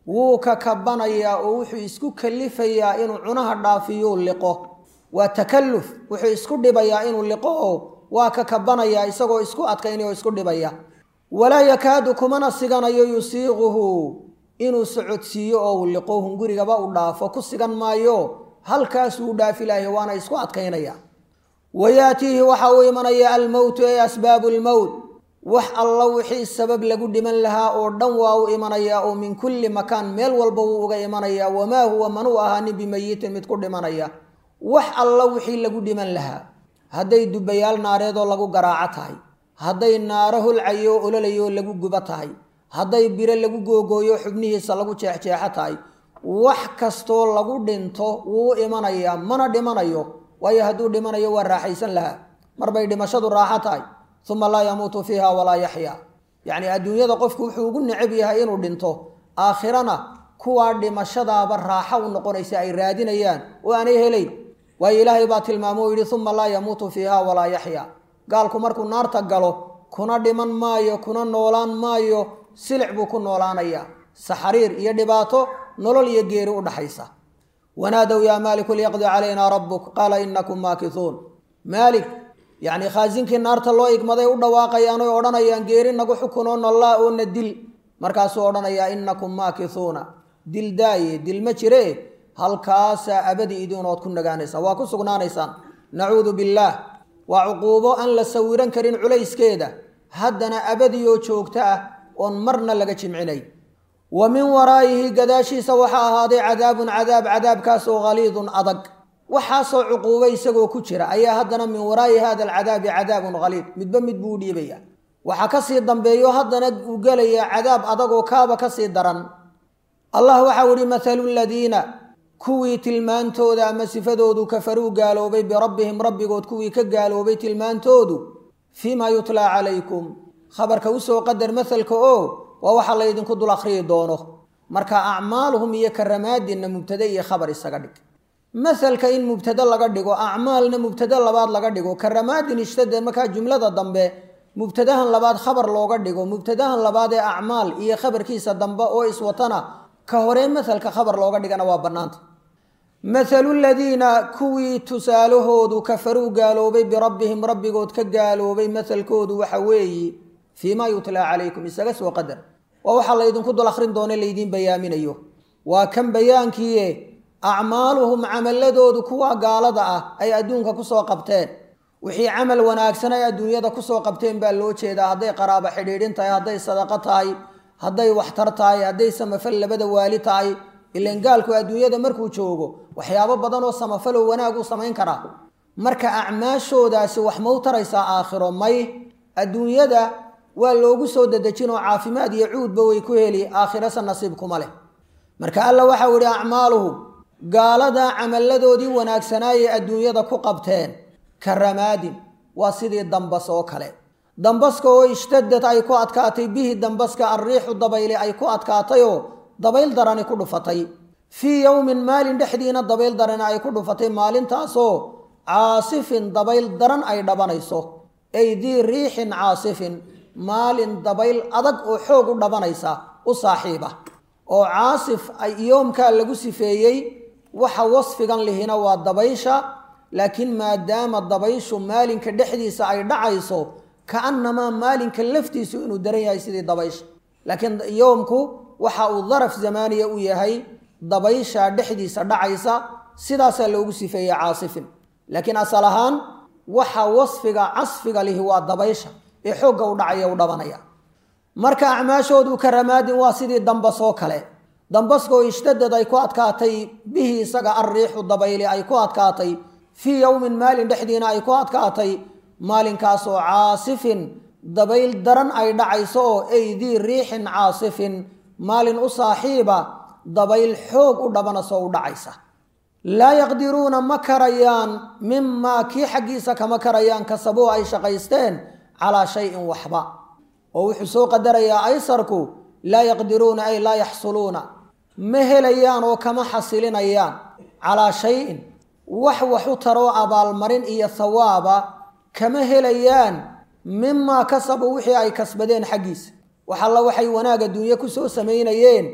wuu ka kabanayaa oo wuxuu isku kalifayaa inuu cunaha dhaafiyuu liqo waa takalluf wuxuu isku dhibayaa inuu liqo oo waa ka kabanayaa isagoo isku adkaynaya oo isku dhibaya walaa yakaadu kumana siganayo yusiiquhu inuu socodsiiyo oo uu liqo hungurigaba u dhaafo ku sigan maayo halkaasuu dhaafi lahay waana isku adkaynaya wayaatiihi waxa uu imanaya almowtu ee asbaabu lmowt wax alla wixii sabab lagu dhiman lahaa oo dhan waa u imanayaa oo min kulli makaan meel walba wuu uga imanayaa wamaa huwa manuu ahaanin bimayitin mid ku dhimanaya wax alla wixii lagu dhiman lahaa hadday dubayaal naareedoo lagu garaaco tahay hadday naaro holcayo oo ololayo lagu gubo tahay hadday biro lagu googooyo xubnihiisa lagu jeexjeexo tahay wax kastoo lagu dhinto wuu u imanayaa mana dhimanayo waayo hadduu dhimanayo waa raaxaysan lahaa marbay dhimashadu raaxo tahay uma laa yamuutu fiiha walaa yaxya yacni adduunyada qofku wuxuu ugu necab yahay inuu dhinto aakhirana kuwaa dhimashadaaba raaxo u noqonaysa ay raadinayaan oo aanay helayn waayo ilaahay baa tilmaamo u yidhi uma laa yamuutu fiiha walaa yaxya gaalku markuu naarta galo kuna dhiman maayo kuna noolaan maayo silic buu ku noolaanayaa saxariir iyo dhibaato nolol iyo geeri u dhaxaysa wanaadow yaa maaliku liyaqdi calaynaa rabbuk qaala inakum maakisuun maalik yacni khaasinkii naarta loo igmaday u dhawaaqayaan oy odhanayaan geeri nagu xukunoo nollaa oo na dil markaasuu odhanayaa inakum maakisuuna dil daaye dil ma jire halkaasaa abadi idiinood ku nagaanaysaan waa ku sugnaanaysaan nacuudu billaah waa cuquubo aan la sawiran karin culayskeeda haddana abadiyoo joogto ah oon marna laga jimcinay wa min waraa'ihi gadaashiisa waxaa ahaaday cadaabun cadaab cadaabkaasoo haliidun adag waxaasoo cuquubo isagoo ku jira ayaa haddana min waraa'i hada alcadaabi cadaabun haliid midba mid buu u dhiibaya waxaa kasii dambeeyo haddana uu gelayaa cadaab adagoo kaaba kasii daran allah waxau ihi mathalu ladiina kuwii tilmaantooda ama sifadoodu kafaruu gaaloobay birabbihim rabbigood kuwii ka gaaloobay tilmaantoodu fii ma yutlaa calaykum khabarka usoo qadar mahalka oo waa waxa laydinku dul akhriyi doono marka acmaaluhum iyo karamaadinna mubtade iyo khabar isaga dhig mahalka in mubtade laga dhigo acmaalna mubtade labaad laga dhigo karamaadin ishtade markaa jumlada dambe mubtadahan labaad khabar looga dhigo mubtadahan labaad ee acmaal iyo khabarkiisa dambe oo iswatana ka horee mahalka khabar looga dhigana waa bannaanta mathalu ladiina kuwii tusaalahoodu kafaruu gaaloobay birabbihim rabbigood ka gaaloobay mahalkoodu waxa weeye fii ma yutlaa calaykum isaga soo qadar waa waxaa laydinku dul akhrin doone laydiin bayaaminayo waa kan bayaankiie acmaaluhum camaladoodu kuwa gaalada ah ay adduunka kusoo qabteen wixii camal wanaagsan ay adduunyada kusoo qabteen baa loo jeedaa hadday qaraabo xidhiidhin tahay hadday sadaqo tahay hadday waxtar tahay hadday samafal labada waali tahay ilan gaalku adduunyada markuu joogo waxyaabo badan oo samafaloo wanaag u samayn karaa marka acmaashoodaasi wax mau taraysaa aakhiro may adduunyada waa loogu soo dadejin oo caafimaad iyo cuudba way ku heli aakhirase nasiib kuma leh marka alla waxau yihi acmaaluhum gaalada camalladoodii wanaagsanaayay adduunyada ku qabteen ka ramaadin waa sidii dambas oo kale dambaska oo ishtadad ay ku adkaatay bihi dambaska alriixu dabayle ay ku adkaatayoo dabayl darani ku dhufatay fii yowmin maalin dhexdiina dabayl darani ay ku dhufatay maalintaasoo caasifin dabayl daran ay dhabanayso ay dii riixin caasifin maalin dabayl adag oo xoog u dhabanaysa u saaxiiba oo caasif ay yoomkaa lagu sifeeyey waxa wasfigan lihina waa dabaysha laakiin maadaama dabayshu maalinka dhexdiisa ay dhacayso kaannamaa maalinka laftiisu inuu daran yahay sidii dabaysha laakiin yoomku waxa uu daraf zamaaniya u yahay dabaysha dhexdiisa dhacaysa sidaasaa loogu sifeeyey caasifin laakiin asal ahaan waxa wasfiga casfiga lihi waa dabaysha ee xoogga u dhacaya u dhabanaya marka acmaashoodu ka ramaadin waa sidii dambas oo kale dambaskoo ishtadad ay ku adkaatay bihi isaga alriixu dabayli ay ku adkaatay fii yowmin maalin dhexdiina ay ku adkaatay maalinkaasoo caasifin dabayl daran ay dhacayso oo ay dii riixin caasifin maalin u saaxiiba dabayl xoog u dhabanasoo u dhacaysa laa yaqdiruuna ma karayaan mimaa kii xaggiisa kama karayaan kasabuu ay shaqaysteen calaa shayin waxba oo wuxuu soo qadarayaa aysarku laa yaqdiruuna ay laa yaxsuluuna ma helayaan oo kama xasilinayaan calaa shayin wax wax u taroo abaalmarin iyo hawaaba kama helayaan mimaa kasabuu wixii ay kasbadeen xaggiisa wax alla waxay wanaag adduunye kusoo samaynayeen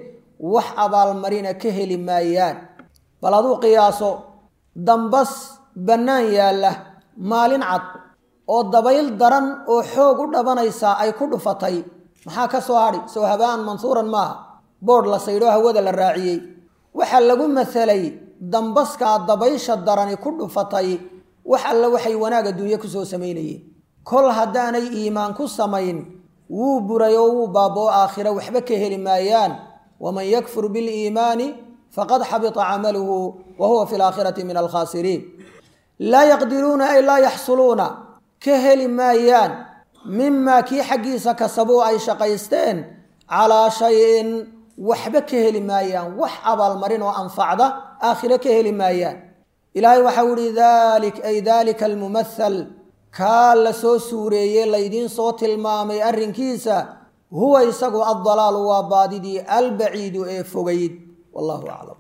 wax abaalmarina ka heli maayaan bal aduu qiyaaso dambas bannaan yaalla maalin cad oo dabayl daran oo xoog u dhabanaysaa ay ku dhufatay maxaa ka soo hadhi soo habaan mansuuran maaha boodh la saydhoo hawada la raaciyey waxaa lagu masalay dambaskaa dabaysha darani ku dhufatay wax alle waxay wanaag adduunye kusoo samaynayeen kol haddaanay iimaan ku samayn wuu buray oo wuu baaboo aakhira waxba ka heli maayaan waman yakfur biliimaani faqad xabita camaluhu wa huwa fi laakhirati min alkhaasiriin laa yaqdiruuna ay laa yaxsuluuna ka heli maayaan mimaa kii xaggiisa kasabuu ay shaqaysteen calaa shayin waxba ka heli maayaan wax abaalmarin oo anfacda aakhiro ka heli maayaan ilaahay waxau ihi dalik ay dalika almumathal kaa la soo suureeyey laydiin soo tilmaamay arrinkiisa huwa isagu addalaalu waa baadidii albaciidu ee fogayd wallahu aclam